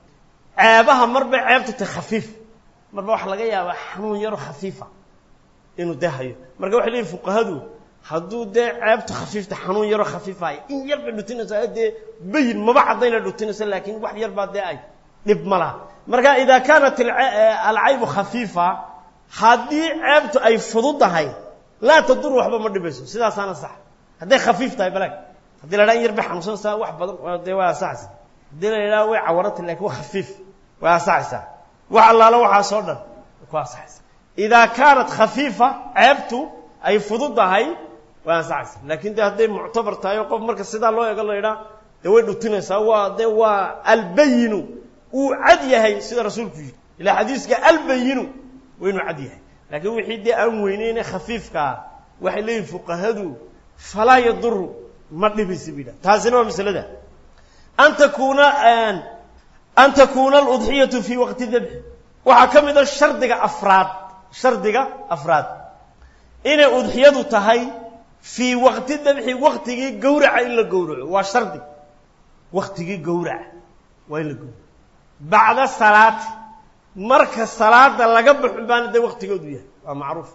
ceebaha marba ceebtu tahay khafiif marba waxaa laga yaabaa xanuun yaro khafiifa inuu dee hayo marka waxay leeyihin fuqahadu hadduu dee ceebtu khafiifta xanuun yaro khafiifahay in yar bay dhutinaysaa dee bayin maba caddayna dhutinaysa laakiin wax yar baa dee ay dhib ma laha marka idaa kaanat alcaybu khafiifa haddii ceebtu ay fududahay laa tadur waxba ma dhibayso sidaasaana sax hadday khafiif tahay balag haddii la dhaha in yar bay xanuunsanaysaa wax badan dee waa ansaxaysa haddii la yidhaha way cawaranta lakin waa khafiif way ansaxaysaa wax allaalo waxaasoo dhan ku ansaxaysa idaa kaanat khafiifa ceebtu ay fududahay way ansaxaysa laakiin de hadday muctabar tahay oo qof marka sidaa loo eego la idhaa dee way dhutinaysaa waa de waa albayinu uu cad yahay sida rasuulku yidhi ilaa xadiiska albayinu waa inuu cad yahay laakiin wixii dee aan weyneyne khafiifka ah waxay leeyihin fuqahadu falaa yaduru ma dhibaysa bu yidhaha taasina waa masalada an takuuna an takuuna aludxiyatu fii waqti dabxi waxaa ka mid a shardiga afraad shardiga afraad inay udxiyadu tahay fii waqti dabxi waktigii gowraca in la gowraco waa shardi waktigii gowraca waa in la gowraco bacda salaati marka salaada laga baxo baana dee waktigoodu yahay waa macruuf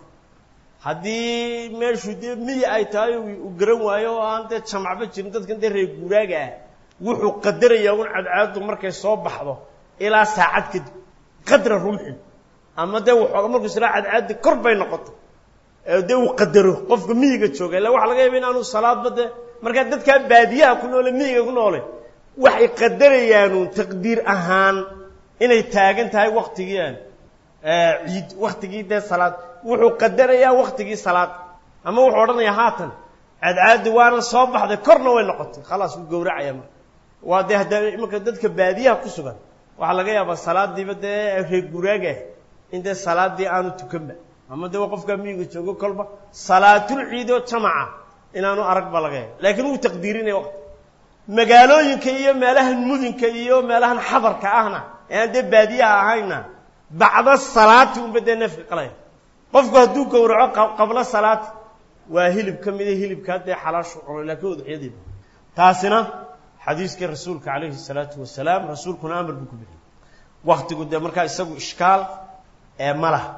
haddii meeshu dee miyi ay tahay uu garan waayo oo aan dee jamacba jirin dadkan dee reer guuraaga ah wuxuu qadarayaa un cadcaadu markay soo baxdo ilaa saacad kadib qadra rumxin ama dee waxooga markuu israa cadcaadi kor bay noqoto dee uu qadaro qofka miyiga jooga illa waxa laga yaaba in aanu salaadba dee markaa dadkaa baadiyaha ku noole miyiga ku noole waxay qadarayaanu taqdiir ahaan inay taagan tahay waktigii aan ciid waktigii dee salaad wuxuu qadarayaa waktigii salaad ama wuxuu odhanayaa haatan cadcaadi waana soo baxday korna way noqotay khalaas wuu gowracaya marka waa dee hadda imanka dadka baadiyaha ku sugan waxaa laga yaabaa salaadiiba dee reer guraagah in dee salaadii aanu tukanba ama dee waa qofkaa miyiga joogo kolba salaatul ciid oo jamaca inaanu arag ba laga yaaba laakiin wuu taqdiirinaya waqti magaalooyinka iyo meelahan mudinka iyo meelahan xabarka ahna ee aan dee baadiyaha ahayna bacda salaati unba dee neefka qalaya qofku hadduu gowraco qabla salaati waa hilib ka mida hilibkaa dee xalaashu cunay laakiin udxiyadiiba taasina xadiiskii rasuulka calayhi salaatu wasalaam rasuulkuna amar buu ku bixiyey waktigu dee markaa isagu ishkaal ee ma laha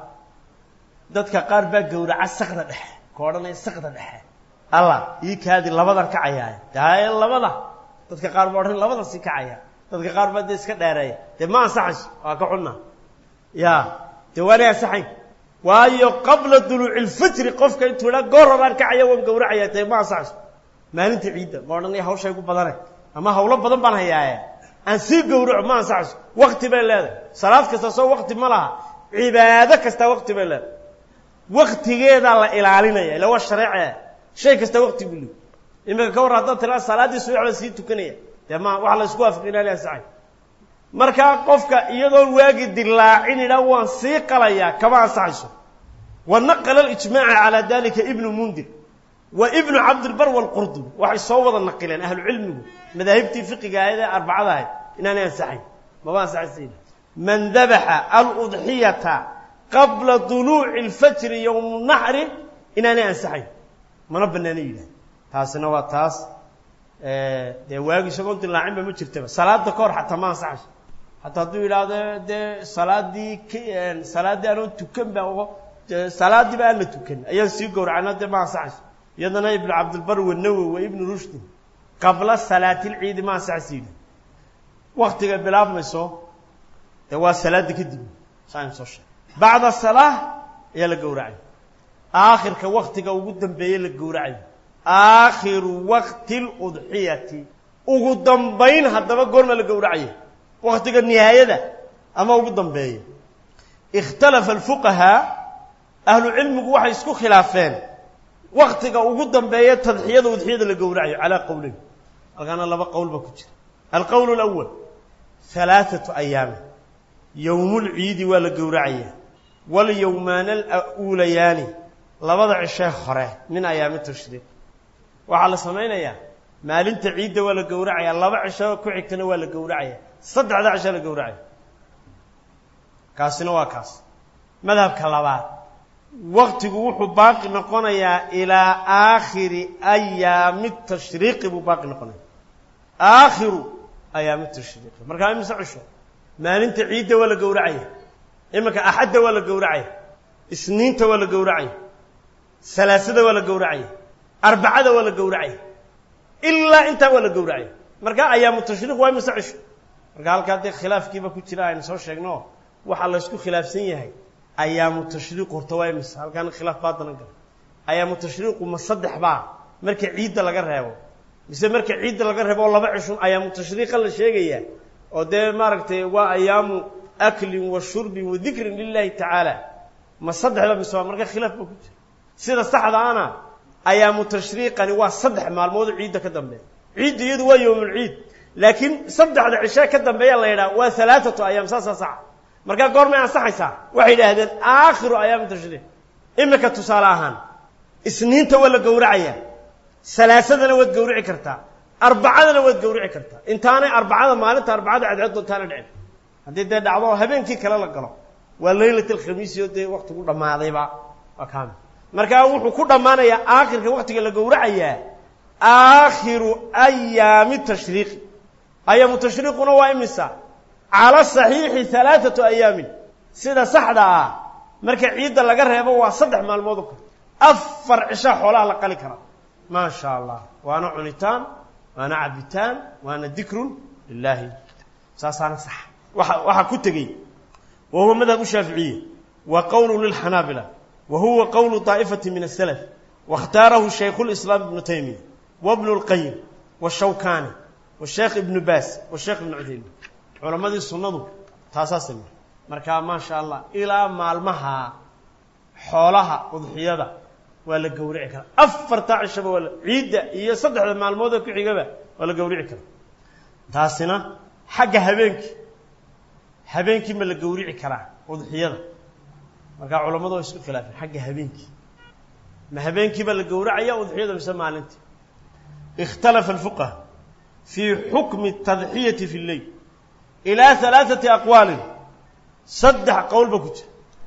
dadka qaar baa gowraca sakda dhexe ka odhanaya sakda dhexe allah ii kaadi labadan kacayaaya daye labada dadka qaar baa odhan labadan si kacaya dadka qaar baa dee iska dheereeya dee ma ansaxayso waa ka xunna ya dee waanay ansaxayn waayo qabla duluuci ilfajri qofka intuu idhaa goor horaan kacaya waan gowracaya dee ma ansaxayso maalinta ciidda ma odhanaya hawshay gu badane ama hawlo badan baan hayaaye aan sii gowraco ma ansaxayso wakti bay leedahay salaad kasta soo wakti ma laha cibaado kasta wakti bay leedahay waktigeedaa la ilaalinaya ila waa shareece shay kasta wakti buu leey iminka ka warra haddaad tiraa salaaddii subax baan sii tukanaya dee ma waxa la isku waafaqi inaani ansaxay markaa qofka iyadoon waagi dilaacin idhaa waan sii qalayaa kama ansaxayso wa naqala alijmaaca calaa dalika ibnu mundir wa ibnu cabdilbar waalqurdubi waxay soo wada naqileen ahlu cilmigu madaahibtii fiqiga ahayd ee arbacada ahayd inaanay ansaxayn maba ansaxaysa man dabaxa aludxiyata qabla duluuci alfajri yowmu naxri inaanay ansaxayn mana banaana yidhahda taasina waa taas dee waagi isagoon dilaacinba ma jirtaba salaada ka hor xataa ma ansaxayso hataa hadduu yidhaahdo dee salaadii k salaaddii anoo tukan ba salaadiiba aan la tukan ayaan sii gowracana dee ma ansaxayso iyadana ibnu cabdilbar wanawowi wa ibnu rushdi qabla salaati lciidi ma ansaxaysa yidhah waktiga bilaabmayso dee waa salaada kadib saan soo sheegay bacda salaa ayaa la gowracay aakhirka waktiga ugu dambeeye la gowracayo aakhiru waqti ludxiyati ugu dambayn haddaba goorma la gowracaya waktiga nihaayada ama ugu dambeeya ikhtalafa alfuqahaa ahlu cilmigu waxay isku khilaafeen waktiga ugu dambeeya tadxiyada udxiyada la gowracayo calaa qowleyn halkaana laba qowl baa ku jira alqowl alawal halaaثatu ayaami yowmulciidi waa la gowracaya walyowmaana aluulayaani labada cishee hore min ayaami tashriiq waxaa la samaynayaa maalinta ciidda waa la gowracaya laba cisho ku xigtana waa la gowracaya saddexda cishaa la gowracaya kaasina waa kaas madhabka labaad waktigu wuxuu baaqi noqonayaa ilaa aakhiri ayaami tashriiqi buu baaqi noqonaya aakhiru ayaami tashriiqi markaa imise cisho maalinta ciidda waa la gowracaya iminka axadda waa la gowracaya isniinta waa la gowracaya salaasada waa la gowracaya arbacada waa la gowracaya ilaa intaa waa la gowracaya marka ayaamu tashriiq waa imise cisho marka halkaa dee khilaafkiiba ku jira aynu soo sheegno waxaa laysku khilaafsan yahay ayaamu tashriiq horta waa imise halkaana khilaaf baa danan gala ayaamu tashriiqu ma saddex baa marka ciidda laga reebo mise marka ciidda laga reebo oo laba cishun ayaamu tashriiqa la sheegayaa oo dee maaragtay waa ayaamu aklin wa shurbin wa dikrin lilahi tacaala ma saddexda mise waa marka khilaaf ba ku jira sida saxda ana ayaamu tashriiqani waa saddex maalmood ciidda ka dambeeya ciidda iyadu waa yowmulciid laakiin saddexda cishe ka dambeeya la yidhaha waa halaathatu ayaam saasaa saxa markaa goormay ansaxaysaa waxay yidhaahdeen aakhiru ayaami tashriiq imika tusaale ahaan isniinta waa la gowracayaa salaasadana waad gowrici kartaa arbacadana waad gowrici kartaa intaanay arbacada maalinta arbacada cadceed doontaana dhicin haddii dee dhacdo habeenkii kale la galo waa laylat alkhamiisi oo dee waktigu dhammaadayba waa kaamil markaa wuxuu ku dhammaanayaa aakhirka waktiga la gowracayaa aakhiru ayaami tashriiqi ayaamu tashriiquna waa imisa cala saxiixi halaathatu ayaamin sida saxda ah marka ciidda laga reebo waa saddex maalmood o kale afar cishaa xoolaha la qali karaa maa sha allah waana cunitaan waana cabitaan waana dikrun lilaahi saasaana sax waa waxaa ku tegey wa huwa madhab shaaficiye wa qowlu lilxanaabila wa huwa qowlu daa'ifati min asalaf waاkhtaarahu shaykhu lislaam ibnu taymiya wabnu اlqayim washawkani washeekh ibnu baas washeekh ibnu cudaymin culammadii sunnadu taasaa samey markaa maa sha allah ilaa maalmaha xoolaha udxiyada waa la gowrici karaa afartaa cishaba waa ciidda iyo saddexda maalmood oo ku xigaba waa la gowrici karaa taasina xagga habeenkii habeenkii ma la gowrici karaa udxiyada markaa culammadu waa isku khilaafeen xagga habeenkii ma habeenkiiba la gowracaya udxiyada mise maalintii ikhtalafa alfuqaha fii xukmi tadxiyati fi lleyl ilaa halaaثati aqwaalin saddex qowl ba ku jira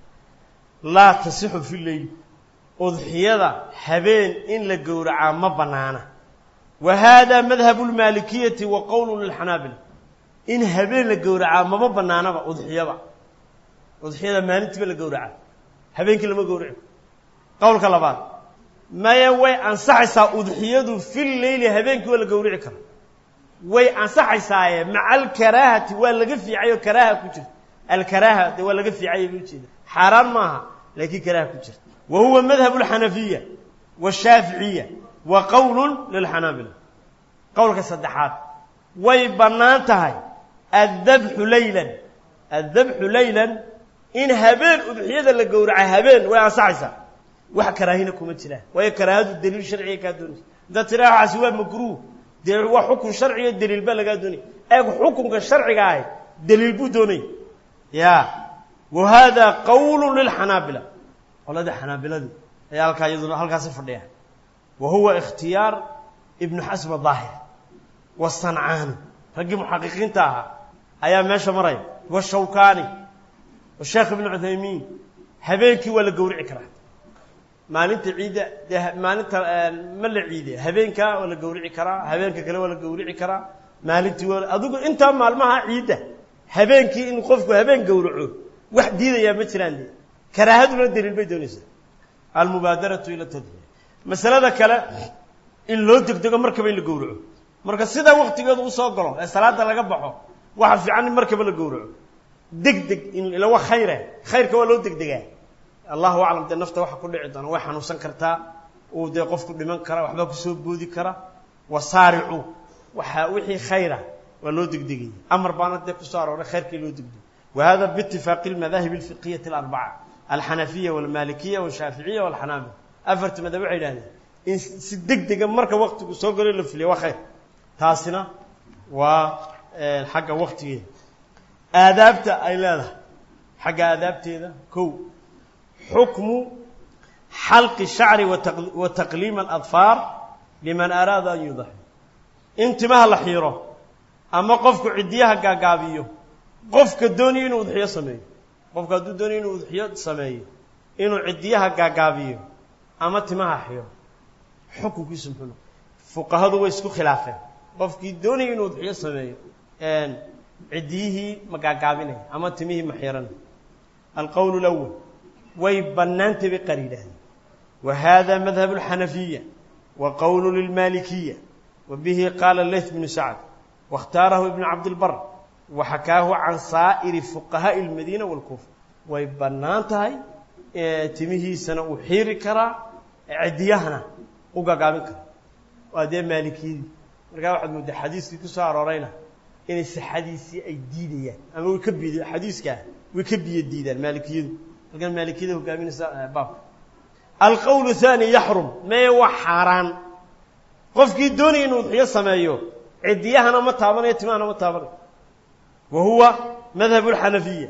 laa tasixu fi leyl udxiyada habeen in la gowracaa ma bannaana wa hada madhabu lmaalikiyati wa qowlu lilxanaabila in habeen la gowracaa mama bannaanaba udxiyaba udxiyada maalintiiba la gowracaa habeenkii lama gowraci qowlka labaad maya way ansaxaysaa udxiyadu fi leyli habeenkii waa la gowrici kara way ansaxaysaaye maca alkaraahati waa laga fiicay oo karaaha ku jirta alkaraaha de waa laga fiicay ba ujeeda xaaraan maaha laakiin karaaha ku jirta wa huwa madhabu alxanafiya washaaficiya wa qowlun lilxanaabila qowlka saddexaad way bannaan tahay addabxu leylan addabxu leylan in habeen udxiyada la gowraca habeen way ansaxaysaa wax karaahina kuma jiraan waayo karaahadu daliil sharciga kaa doonaysa haddaad tiraa waxaasi waa makruuh dee waa xukun sharciyo daliil baa lagaa doonaya eeg xukunka sharciga ahi daliil buu doonaya ya wa hada qowlu lilxanaabila qolada xanaabiladii ayaa halkaa iyaduna halkaasi fadhiya wa huwa ikhtiyaar ibnu xasm daahir wasancaani raggii muxaqiqiinta ahaa ayaa meesha maraya washawkaani washeekh ibnu cuthaymiin habeenkii waa la gowrici karaa maalinta ciidda dee maalinta ma la ciide habeenkaa waa la gowrici karaa habeenka kale waa la gowrici karaa maalintii waa adigu intaa maalmaha ciidda habeenkii in qofku habeen gowraco wax diidayaa ma jiraan de karaahaduna daliil bay doonaysaa almubaadaratu ila tadxiya masalada kale in loo degdego markaba in la gowraco marka sidaa waktigeedu usoo galo ee salaada laga baxo waxa fiican in markaba la gowraco deg deg in ila wa khayre khayrka waa loo degdegaa allahu aclam dee nafta waxa ku dhici doona way xanuunsan kartaa uu dee qofku dhiman kara waxbaa kusoo boodi kara wasaaricu waxa wixii khayra waa loo degdegaya amar baana dee kusoo arooray khayrkii loo degdego wa hada biitifaaqi almadaahib alfiqiyati alarbaca alxanafiya walmalikiya walshaaficiya walxanaabila afarta madab waxay yidhahdeen in si deg dega marka waktigu soo galo la fuliya waa khayr taasina waa xagga waktigeeda aadaabta ay leedahay xagga aadaabteeda kow xukmu xalqi shacri wa taqliima aladfaar liman araada an yudaxi in timaha la xiiro ama qofku ciddiyaha gaagaabiyo qofka doonaya inuu udxiyo sameeyo qofku hadduu doonayo inuu udxiyo sameeyo inuu ciddiyaha gaagaabiyo ama timaha xiiro xukunkiisu muxuu noqo fuqahadu way isku khilaafeen qofkii doonaya inuu udxiyo sameeyo ciddiyihii ma gaagaabinaya ama timihii ma xiiranaya alqowl lawal way bannaantay bay qaar yidhaahdeen wa hada madhab alxanafiya wa qowlu lilmalikiya wa bihi qaala leyth bnu sacd waاkhtaarahu ibnu cabdilbar wa xakaahu can saa'iri fuqahaa'i اlmadiina wاlkuufa way bannaan tahay timihiisana uu xiiri karaa ciddiyahana u gagaabin karaa waa dee maalikiyadii markaa waxaad mooddaa xadiiskii ku soo aroorayna inay sixadiisii ay diidayaan ama way ka biid xadiiskaa way ka biyo diidaan maalikiyadu halkan maalikiyada hogaaminaysa baabka alqowl thaani yaxrum mee waa xaaraan qofkii doonaya inuu udxiyo sameeyo cidiyahana ma taabanayo timahana ma taabanayo wa huwa madhab اlxanafiya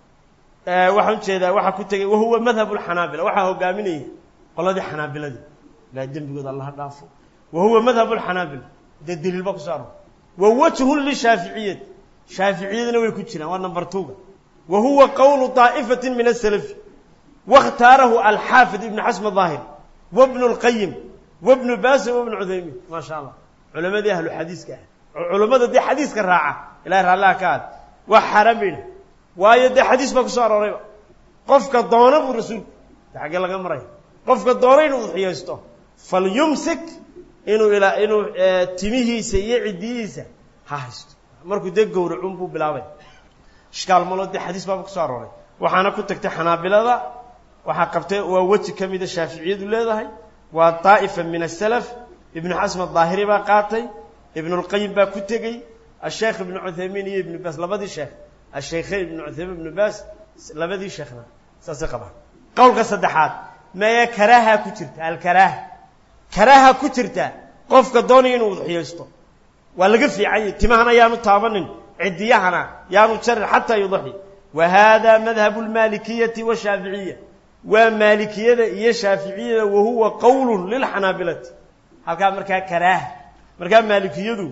waxaan ujeedaa waxaa ku tegay wahuwa madhab اlxanaabila waxaa hogaaminaya qoladii xanaabiladii ilaa dembigooda allaha dhaafo wa huwa madhab اlxanaabila dee daliil ba kuso aror wa wajhun lishaaficiyati shaaficiyadina way ku jiraan waa number twoga wa huwa qowlu طaa'ifati min asalafi waاkhtaarahu alxaafid ibn xasm الظaahir wabnu اlqayim wabnu basin wabnu cuthaymiin maa sha allah culamadii ahlu xadiiska ah culammada dee xadiiska raaca ilahay raallaha ka aad waa xaaraan bayna waayo dee xadiis baa kusoo aroorayba qofka doona buu rasuulku de xaggee laga maraya qofka doona inuu udxiyaysto falyumsik inuu ilaa inuu timihiisa iyo ciddiyihiisa ha haysto markuu dee gowracun buu bilaabay ishkaal malo dee xadiis baaba kusoo arooray waxaana ku tagtay xanaabilada waxaa qabtay waa weji ka mida shaaficiyadu leedahay waa daa'ifa min asalaf ibnu xasm adaahiri baa qaatay ibnulqayim baa ku tegey asheekh ibnu cuthaymiin iyo ibnu baas labadii sheekh asheykheyn ibnu cuthaymiin ibnu baas labadii sheekhna saasay qabaan qowlka saddexaad maya karaaha ku jirta alkaraaha karaaha ku jirta qofka doonaya inuu udxiyaysto waa laga fiicanyay timahana yaanu taabanin cidiyahana yaanu jarin xataa yudaxi wa hada madhabu lmaalikiyati washaaficiya waa maalikiyada iyo shaaficiyada wa huwa qowlu lilxanaabilati halkaa markaa karaaha markaa maalikiyadu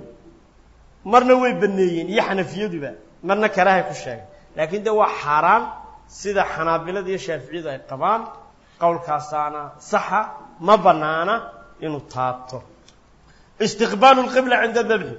marna way baneeyeen iyo xanafiyaduba marna karaahay ku sheegay laakiin de waa xaaraan sida xanaabilada iyo shaaficiyadu ay qabaan qowlkaasaana saxa ma banaana inuu taabto istiqbaalu lqibla cinda dabxi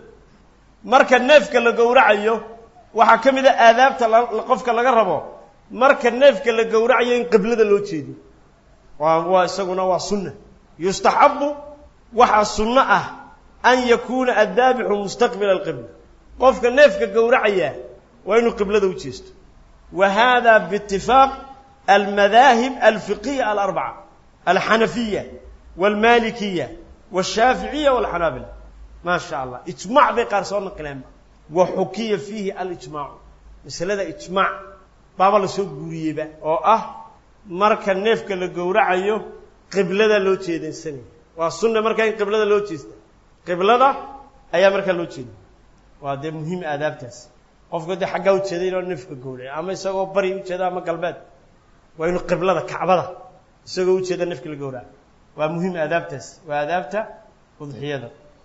marka neefka la gowracayo waxaa ka mid a aadaabta qofka laga rabo marka neefka la gowracayo in qiblada loo jeediyo waa waa isaguna waa sunna yustaxabu waxaa sunno ah an yakuuna addaabixu mustaqbila alqibla qofka neefka gowracaya waa inuu qiblada u jeesto wa hada biitifaaq almadaahib alfiqiya alarbaca alxanafiya walmalikiya washaaficiya walxanaabila maa sha allah ijmac bay qaar soo naqileenba wa xukiya fiihi alijmaacu masalada ijmaac baaba lasoo guuriyeyba oo ah marka neefka la gowracayo qiblada loo jeedansanaya waa sunna markaa in qiblada loo jeesta qiblada ayaa markaa loo jeeda waa dee muhiim aadaabtaas qofka dee xaggaa ujeeday inoo neefka gowraca ama isagoo bari ujeeda ama galbeed waa inuu qiblada kacbada isagoo ujeeda neefka la gowraca waa muhiim aadaabtaas waa aadaabta udxiyada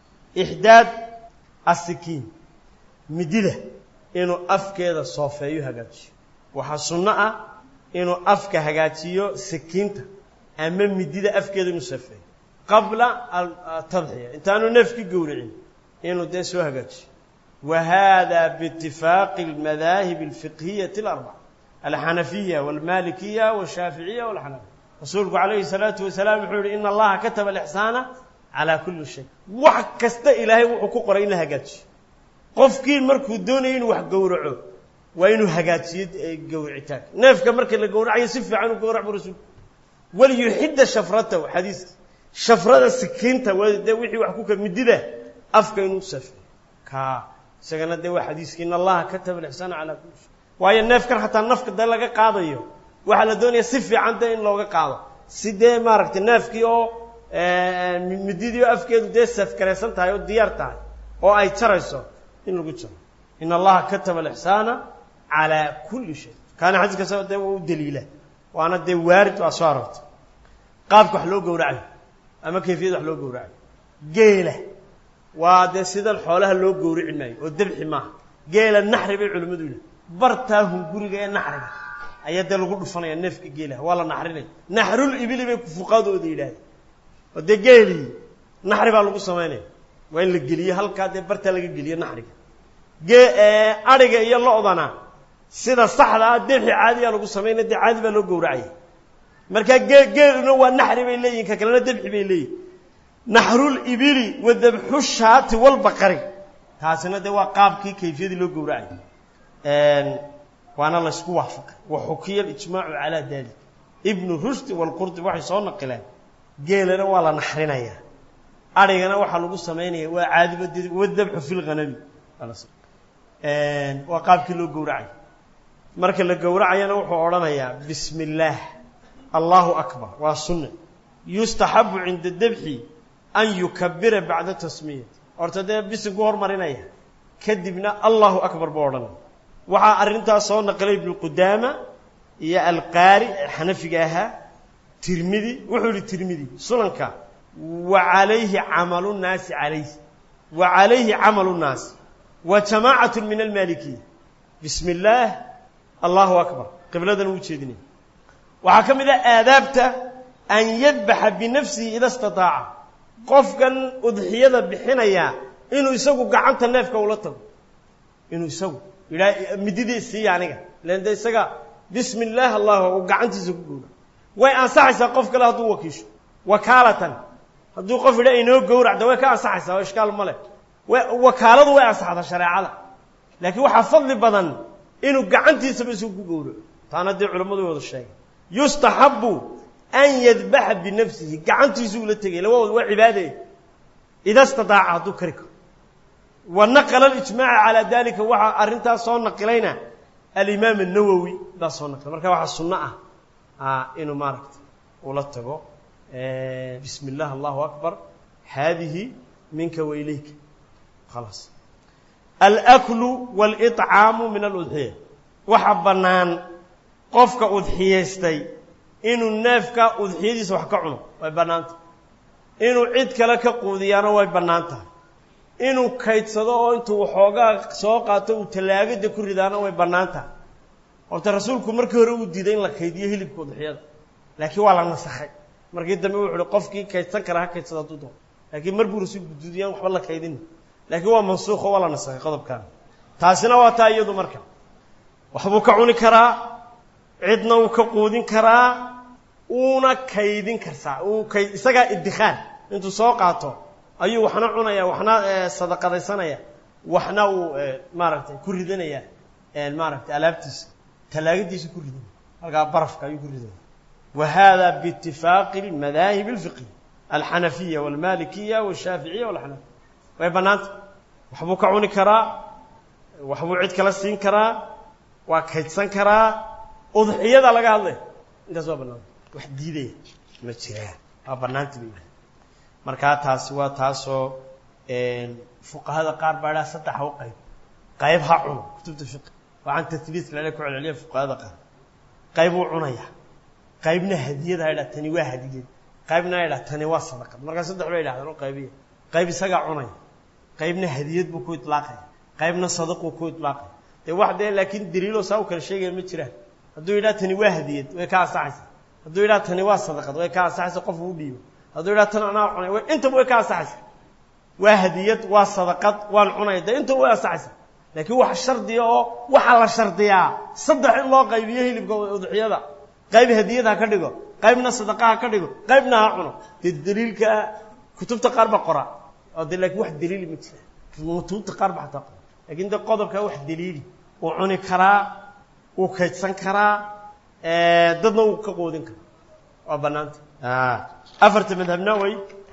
ixdaad asikiin midida inuu afkeeda soofeeyo hagaajiyo waxaa sunno ah inuu afka hagaajiyo sikiinta ama midida afkeeda inuu soofeeyo qabla atadxiya intaanu neefki gowracin inuu dee soo hagaajiyo wa hada biitifaaqi almadaahib alfiqhiyati alarbaca alxanafiya walmalikiya walshaaficiya walxanafiya rasuulku calayhi salaatu wasalaam wuxuu yihi ina allaha kataba alixsaana calaa kulli shay wax kasta ilaahay wuxuu ku qoray in la hagaajiyo qofkii markuu doonayo inuu wax gowraco waa inuu hagaajiyo gowricitaanka neefka marka la gowracayo si fiican u gowrac bu rasuulku waliyuxidda shafratahu xadiiska shafrada sikiinta dee wixii wax ku midida afka inuu safeyo ka isagana dee waa xadiiski in allaha kataba alixsaana calaa kulli shay waayo neefkan xataa nafka dee laga qaadayo waxaa la doonaya si fiican dee in looga qaado si dee maaragtay neefkii oo mididii oo afkeedu dee safkaraysan tahay oo diyaar tahay oo ay jarayso in lagu jaro in allaha kataba alixsaana calaa kulli shay kaana xadiiskaas dee waa u daliila waana dee waarid waa soo aroortay qaabka wax loo gowracayo ama kayfiyada wax loo gowracayo geela waa dee sidan xoolaha loo gowrici maayo oo debxi maaha geela naxri bay culimmadu yidhaha bartaa hunguriga ee naxriga ayaa dee lagu dhufanaya neefka geelaha waa la naxrinaya naxrul ibili bay fuqaadooda yidhahdeen oo dee geelii naxri baa lagu samaynaya waa in la geliyo halkaa dee bartaa laga geliyo naxriga gee adhiga iyo lo-dana sida saxda ah debxi caadiyaa lagu samaynaya dee caadi baa loo gowracaya markaa gee geeluna waa naxri bay leeyihin ka kalena debxi bay leeyihin naxrul ibili wa dabxu shaati walbaqari taasina dee waa qaabkii kayfiyadii loo gowracay waana laysku waafaqay wa xukiya alijmaacu calaa dalik ibnu rushdi walqurdi waxay soo naqileen geelana waa la naxrinayaa adhigana waxaa lagu samaynaya waa caadiba wadabxu fi lghanami waa qaabkii loo gowracay marka la gowracayana wuxuu odhanayaa bismi illaah allahu akbar waa sunne yustaxabu cinda debxi an yukabira bacda tasmiyati horta dee bisinku hormarinaya kadibna allahu akbar buu odhanaya waxaa arrintaas soo naqlay ibnu qudaama iyo alqaari xanafiga ahaa tirmidi wuxuu yihi tirmidi sunanka wa calayhi camalu nnaasi calayh wa calayhi camalu nnaasi wa jamaacatu min almaalikiya bismi illaah allahu akbar qibladan uu jeedinaya waxaa ka mid ah aadaabta an yadbaxa binafsihi ida istataaca qofkan udxiyada bixinaya inuu isagu gacanta neefka ula tago inuu isagu yidhaa mididii siiya aniga len de isaga bismi illaah allah uu gacantiisa ku gowra way ansaxaysaa qof kale hadduu wakiisho wakaalatan hadduu qof yidha inoo gowracda way ka ansaxaysaa oo ishkaal ma leh wakaaladu way ansaxdaa shareecada laakiin waxaa fadli badan inuu gacantiisaba isagu ku gowraco taana dee culammadu way wada sheegay yustaxabu an yadbaxa binafsihi gacantiisu ula tegay labadood waa cibaade ida stadaaca hadduu kari karo wa naqla alijmaaca calaa dalika waxaa arrintaas soo naqilayna alimaam الnawowi baa soo naqilay marka waxaa sunno ah inuu maaragta ula tago bismi اllah allahu akbar haadihi minka wa ilayka khalaas alaklu wاlطcaamu min aludxiya waxa bannaan qofka udxiyaystay inuu neefka udxiyadiisa wax ka cuno way bannaan tahay inuu cid kale ka quudiyaana way bannaan tahay inuu kaydsado oo intuu waxoogaa soo qaato uu tallaagada ku ridaana way bannaan tahay horta rasuulku markii hore uu diiday in la kaydiyo hilibka udxiyada laakiin waa la nasakhay markii dambe wuxu uhi qofkii kaydsan kara ha kaydsado hadduu doono laakiin mar buu rasuulku diidiyaan waxba la kaydin laakiin waa mansuuqo waa la nasakhay qodobkan taasina waa taa iyadu marka waxbuu ka cuni karaa cidna uu ka quudin karaa uuna kaydin karsaa uu kay isagaa iddikhaar intuu soo qaato ayuu waxna cunaya waxna sadaqadaysanaya waxna uu maaragtay ku ridanaya maaragtay alaabtiisa tallaagadiisa ku ridanaya halkaa barafka ayuu ku ridanaya wa hada biitifaaqi almadaahib alfiqhiya alxanafiya walmalikiya walshaaficiya walxanafiya way bannaanta waxbuu ka cuni karaa waxbuu cid kala siin karaa waa kaydsan karaa udxiyada laga hadlaya intaas waa bannaanta wax diidaya ma jiraan waa bannaanti bay yihaha markaa taasi waa taasoo fuqahada qaar baa idhaha saddex ha u qayb qayb ha cuno kutubta fiqi waa can tatliis lale ku celceliya fuqahada qaar qayb uu cunaya qaybna hadiyad ha idhaha tani waa hadiyad qaybna ha idhaha tani waa sadaqad markaa saddex bay idhahdaan oo qaybiya qayb isagaa cunaya qaybna hadiyad buu ku itlaaqaya qaybna sadaquu ku itlaaqaya dee wax dee laakiin daliiloo saa u kala sheegaya ma jiraan hadduu yidhaha tani waa hadiyad way ka ansaxaysaa hadduu yidhaha tani waa sadaqad way ka ansaxaysa qof uu dhiibo hadduu yidhaha tan anaa cunay way intaba way ka ansaxaysa waa hadiyad waa sadaqad waan cunaya dee intaba way ansaxaysa laakiin wax shardiya oo waxaa la shardiyaa saddex in loo qaybiyo hilibka udxiyada qayb hadiyad ha ka dhigo qaybna sadaqa ha ka dhigo qaybna ha cuno dee daliilka kutubta qaar ba qora oo de laakiin wax daliili ma jira kutubta qaar ba xataa qora lakiin de qodobka wax daliili uu cuni karaa wuu kaydsan karaa dadna wuu ka qoodin karaa waa bannaanta afarta madhabna way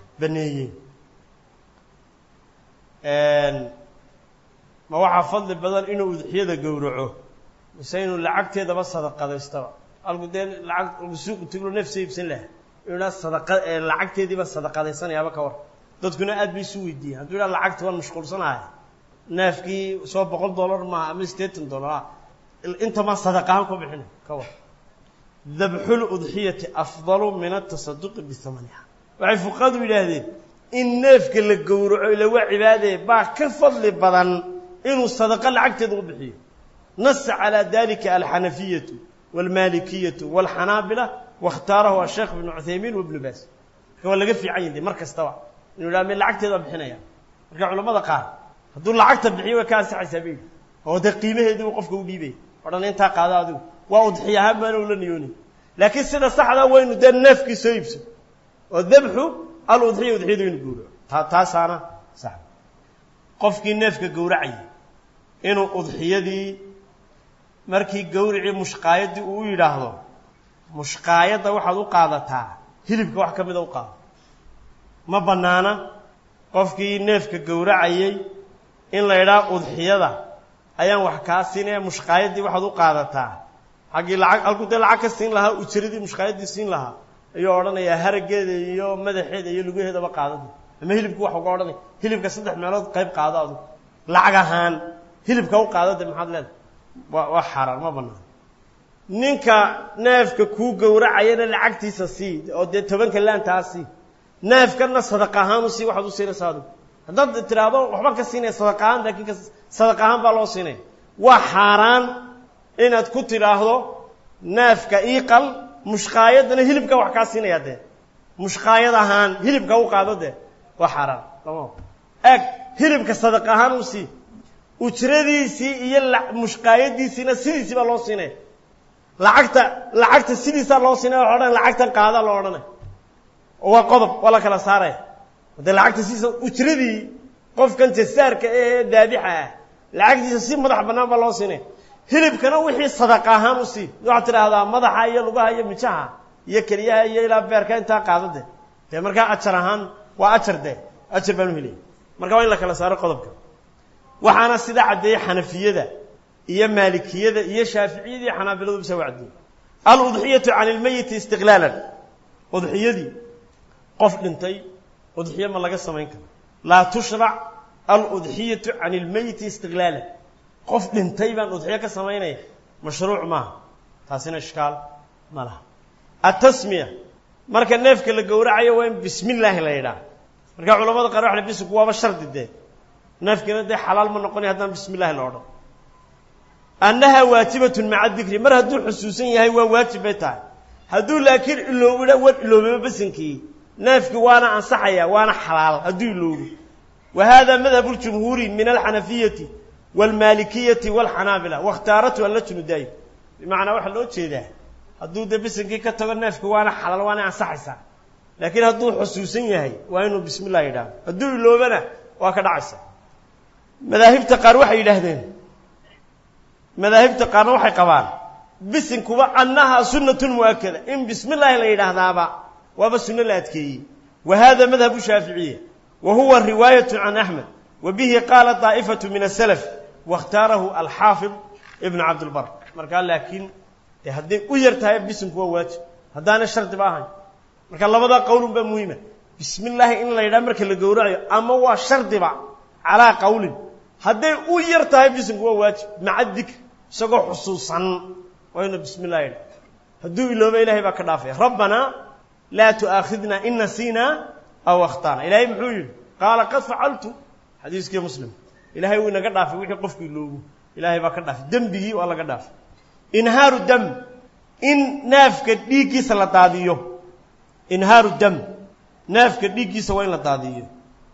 baneeyeen ma waxaa fadli badan inuu udxiyada gowraco mise inuu lacagteedaba sadaqadaystaba alku dee lacag alku suuqu taglo nafsa iibsan laha inuu idhaa sadaqa lacagteediiba sadaqadaysanayaaba ka war dadkuna aad bay isu weydiiyeen hadduu idhaa lacagta waan mashquulsanahay neefkii soo boqol dollar maaha ama siddeetan dollar intamaa sadaqahaan ku bixina ka war dabxul udxiyati afdalu min atasaduqi bihamaniha waxay fuqahadu yidhaahdeen in neefka la gowraco ila waa cibaadee baa ka fadli badan inuu sadaqa lacagteeda u bixiyo nasa calaa dalika alxanafiyatu waalmalikiyatu waalxanaabila waاkhtaarahu asheekh ibnu cuthaymiin wabnu baas marka waa laga fiican yahi mar kastaba inuu yidhaha me lacagteeda waa bixinaya marka culamada qaar hadduu lacagta bixiyo way ka ansaxaysaa bay yidhi oo dee qiimaheedii uu qofka u dhiibaya odhan intaa qaada adigu waa udxiya ahaan baana ula niyoonay laakiin sida saxdaa waynu dee neefkii soo iibso oo dabxu aludxiya udxiyadu inu gowraco taa taasaana sax qofkii neefka gowracayay inuu udxiyadii markii gowricii mushqaayaddii uu yidhaahdo mushqaayadda waxaad u qaadataa hilibka wax ka mida u qaado ma bannaana qofkii neefka gowracayay in la idhaha udxiyada ayaan wax kaa siinaya mushqaayaddii waxaad u qaadataa xaggii lacag halkuu dee lacag ka siin lahaa ujiradii mushqaayaddii siin lahaa ayuu odhanayaa harageeda iyo madaxeeda iyo lugaheedaba qaadada ama hilibku wax uga odhanaya hilibka saddex meelood qayb qaado adugu lacag ahaan hilibka u qaado de maxaad leedahay waa waa xaaraan ma banaan ninka neefka kuu gowracayana lacagtiisa sii oo dee tobanka laantaa sii neefkana sadaq ahaan u sii waxaad u siinaysaa adigu haddaad tidhaahdo waxba ka siinaya sadaq ahaan laakiin ka sadaq ahaan baa loo siinaya waa xaaraan inaad ku tidhaahdo neefka ii qal mushqaayadana hilibka wax kaa siinaya dee mushqaayad ahaan hilibka u qaado dee waa xaaraan lama eeg hilibka sadaq ahaan u sii ujradiisii iyo mushqaayadiisiina sidiisii baa loo siinaya lacagta lacagta sidiisaa loo siinaya waxa odhan lacagtan qaadaa loo odhanay waa qodob waa la kala saaraya dee lacagta sidiisa ujradii qofkan jasaarka ee daabixa ah lacagtiisa si madax bannaan baa loo siinaya hilibkana wixii sadaq ahaan u sii waxaad tidhaahdaa madaxa iyo lugaha iyo mijaha iyo keliyaha iyo ilaa beerka intaa qaado de dee markaa ajar ahaan waa ajar de ajar baan u helaya marka waa in la kala saaro qodobka waxaana sidaa caddeeyey xanafiyada iyo maalikiyada iyo shaaficiyada iyo xanaabiladu bisa u caddeeyey aludxiyatu can ilmeyiti istiqlaalan udxiyadii qof dhintay udxiyo ma laga samayn karo laa tushrac aludxiyatu can ilmeyiti istiqlaalan qof dhintay baan udxiyo ka samaynaya mashruuc maaha taasina ishkaal ma laha atasmiya marka neefka la gowracayo waa in bismi illaahi la yidhaah marka culamada qaar waxa bisinku waaba shardi dee neefkiina dee xalaal ma noqonay haddaan bismi illahi la odhan annaha waajibatun maca dikri mar hadduu xusuusan yahay waa waajib bay tahay hadduu laakiin iloobidha war iloobaba basinkii neefkii waana ansaxaya waana xalaal hadduu iloobo wa hada madhabu ljumhuuri min alxanafiyati waalmaalikiyati waalxanaabila wakhtaaratu allajnu daa'im bimacnaa waxaa loo jeedaa hadduu dee bisinkii ka tago neefki waana xalaal waana ansaxaysaa laakiin hadduu xusuusan yahay waa inuu bismi illah yidhahdo hadduu iloobana waa ka dhacaysa madaahibta qaar waxay yidhaahdeen madaahibta qaarna waxay qabaan bisinkuba annahaa sunnatun mu'akada in bismi illaahi la yidhaahdaaba waaba sunno la adkeeyey wa hada madhabu shaaficiya wa huwa riwaayatu can axmed wa bihi qaala daa'ifatu min asalaf waاkhtaarahu alxaafid ibn cabdilbar markaa laakiin dee hadday u yar tahay bisinku waa waajib haddaana shardiba ahayn marka labadaa qowlun baa muhiima bismi illaahi in la yidhaha marka la gowracayo ama waa shardiba calaa qowlin hadday u yar tahay bisinku waa waajib maca dikr isagoo xusuusan waa inuu bismi illah yidhaha hadduu ilooba ilahay baa ka dhaafaya rabbanaa laa tu'aakhidna in nasiina aw akhtaana ilaahay muxuu yidhi qaala qad facaltu xadiiskii muslim ilahay wuu inaga dhaafay wixii qofku iloobo ilaahay baa ka dhaafay dembigii waa laga dhaafay inhaaru dam in neefka dhiiggiisa la daadiyo inhaaru dam neefka dhiiggiisa waa in la daadiyo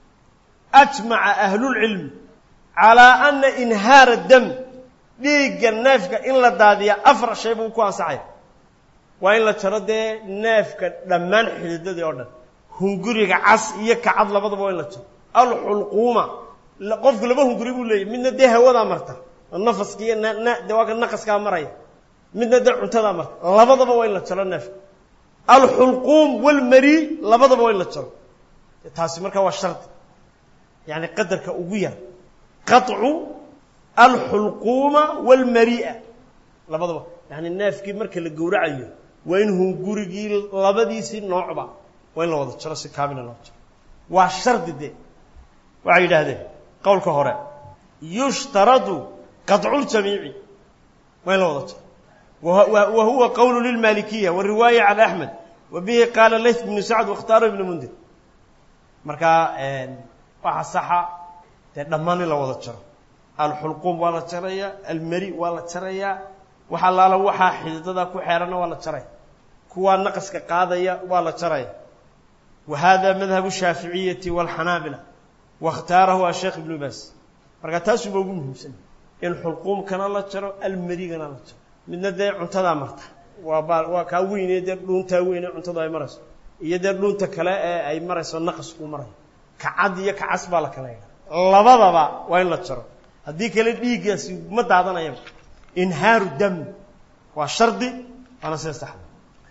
ajmaca ahlulcilmi calaa ana inhaara dam dhiigga neefka in la daadiya afar shay buu ku ansaxaya waa in la jaro dee neefka dhammaan xididadii oo dhan hunguriga cas iyo kacad labadaba waa in la jaro alxulquuma qofku laba hunguri buu leeyahy midna dee hawadaa marta oo nafaska iyo de waa ka naqaskaa maraya midna dee cuntadaa marta labadaba waa in la jaro neefka alxulquum walmari labadaba waa in la jaro taasi markaa waa shardi yani qadarka ugu yar qaطcu alxulquuma walmari'a labadaba yani neefkii marka la gowracayo waa in hungurigii labadiisii noocba waa in la wada jaro si kaamila loo jaro waa shardi de waxay yidhaahdeen qowlka hore yushtaradu qaطculjamiici waa in la wada jaro wa huwa qowlu lilmalikiya wariwaaya can axmed wa bihi qaala layth bnu sacd wakhtaaro ibnu mundir markaa waxa saxa dee dhammaan in la wada jaro alxulquum waa la jarayaa almari waa la jarayaa wax allaala waxaa xididada ku xeeranna waa la jaraya kuwaa naqaska qaadaya waa la jaraya wa hada madhabu shaaficiyati waalxanaabila waاkhtaarahu asheekh ibnu baas marka taasuba ugu muhiimsan in xulquumkana la jaro almarigana la jaro midna dee cuntadaa marta waa baa waa kaa weynee dee dhuuntaa weyne cuntadu ay marayso iyo dee dhuunta kale ee ay marayso naqaskuu marayo kacad iyo kacas baa la kala yidhaha labadaba waa in la jaro haddii kale dhiiggaasi ma daadanayaba inhaaru dam waa shardi waana sida saxda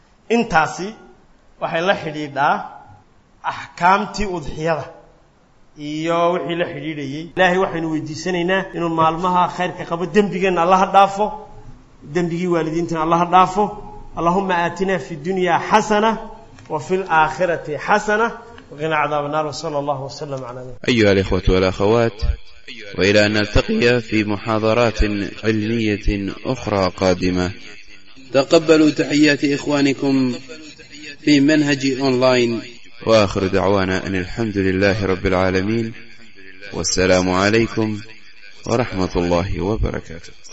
intaasi waxay la xidhiidhaa axkaamtii udxiyada iyo wixii la xidhiidhayey ilaahay waxaynu weydiisanaynaa inuu maalmaha khayrka qabo dembigeenna allaha dhaafo dembigii waalidiintana allaha dhaafo allahuma aatina fi dunya xasana wa fi laakhirati xasana waqina cadaab الnar wslى اllah wslm عlى nab أيها الإخوة والأخوات وإلى أن نلتقي في محاضرات علمية أخرى قادمة تقبلوا تحيات إخوانكم في منهج أونلاين وآخر دعوانا أن الحمد لله رب العالمين والسلام عليكم ورحمة الله وبركاته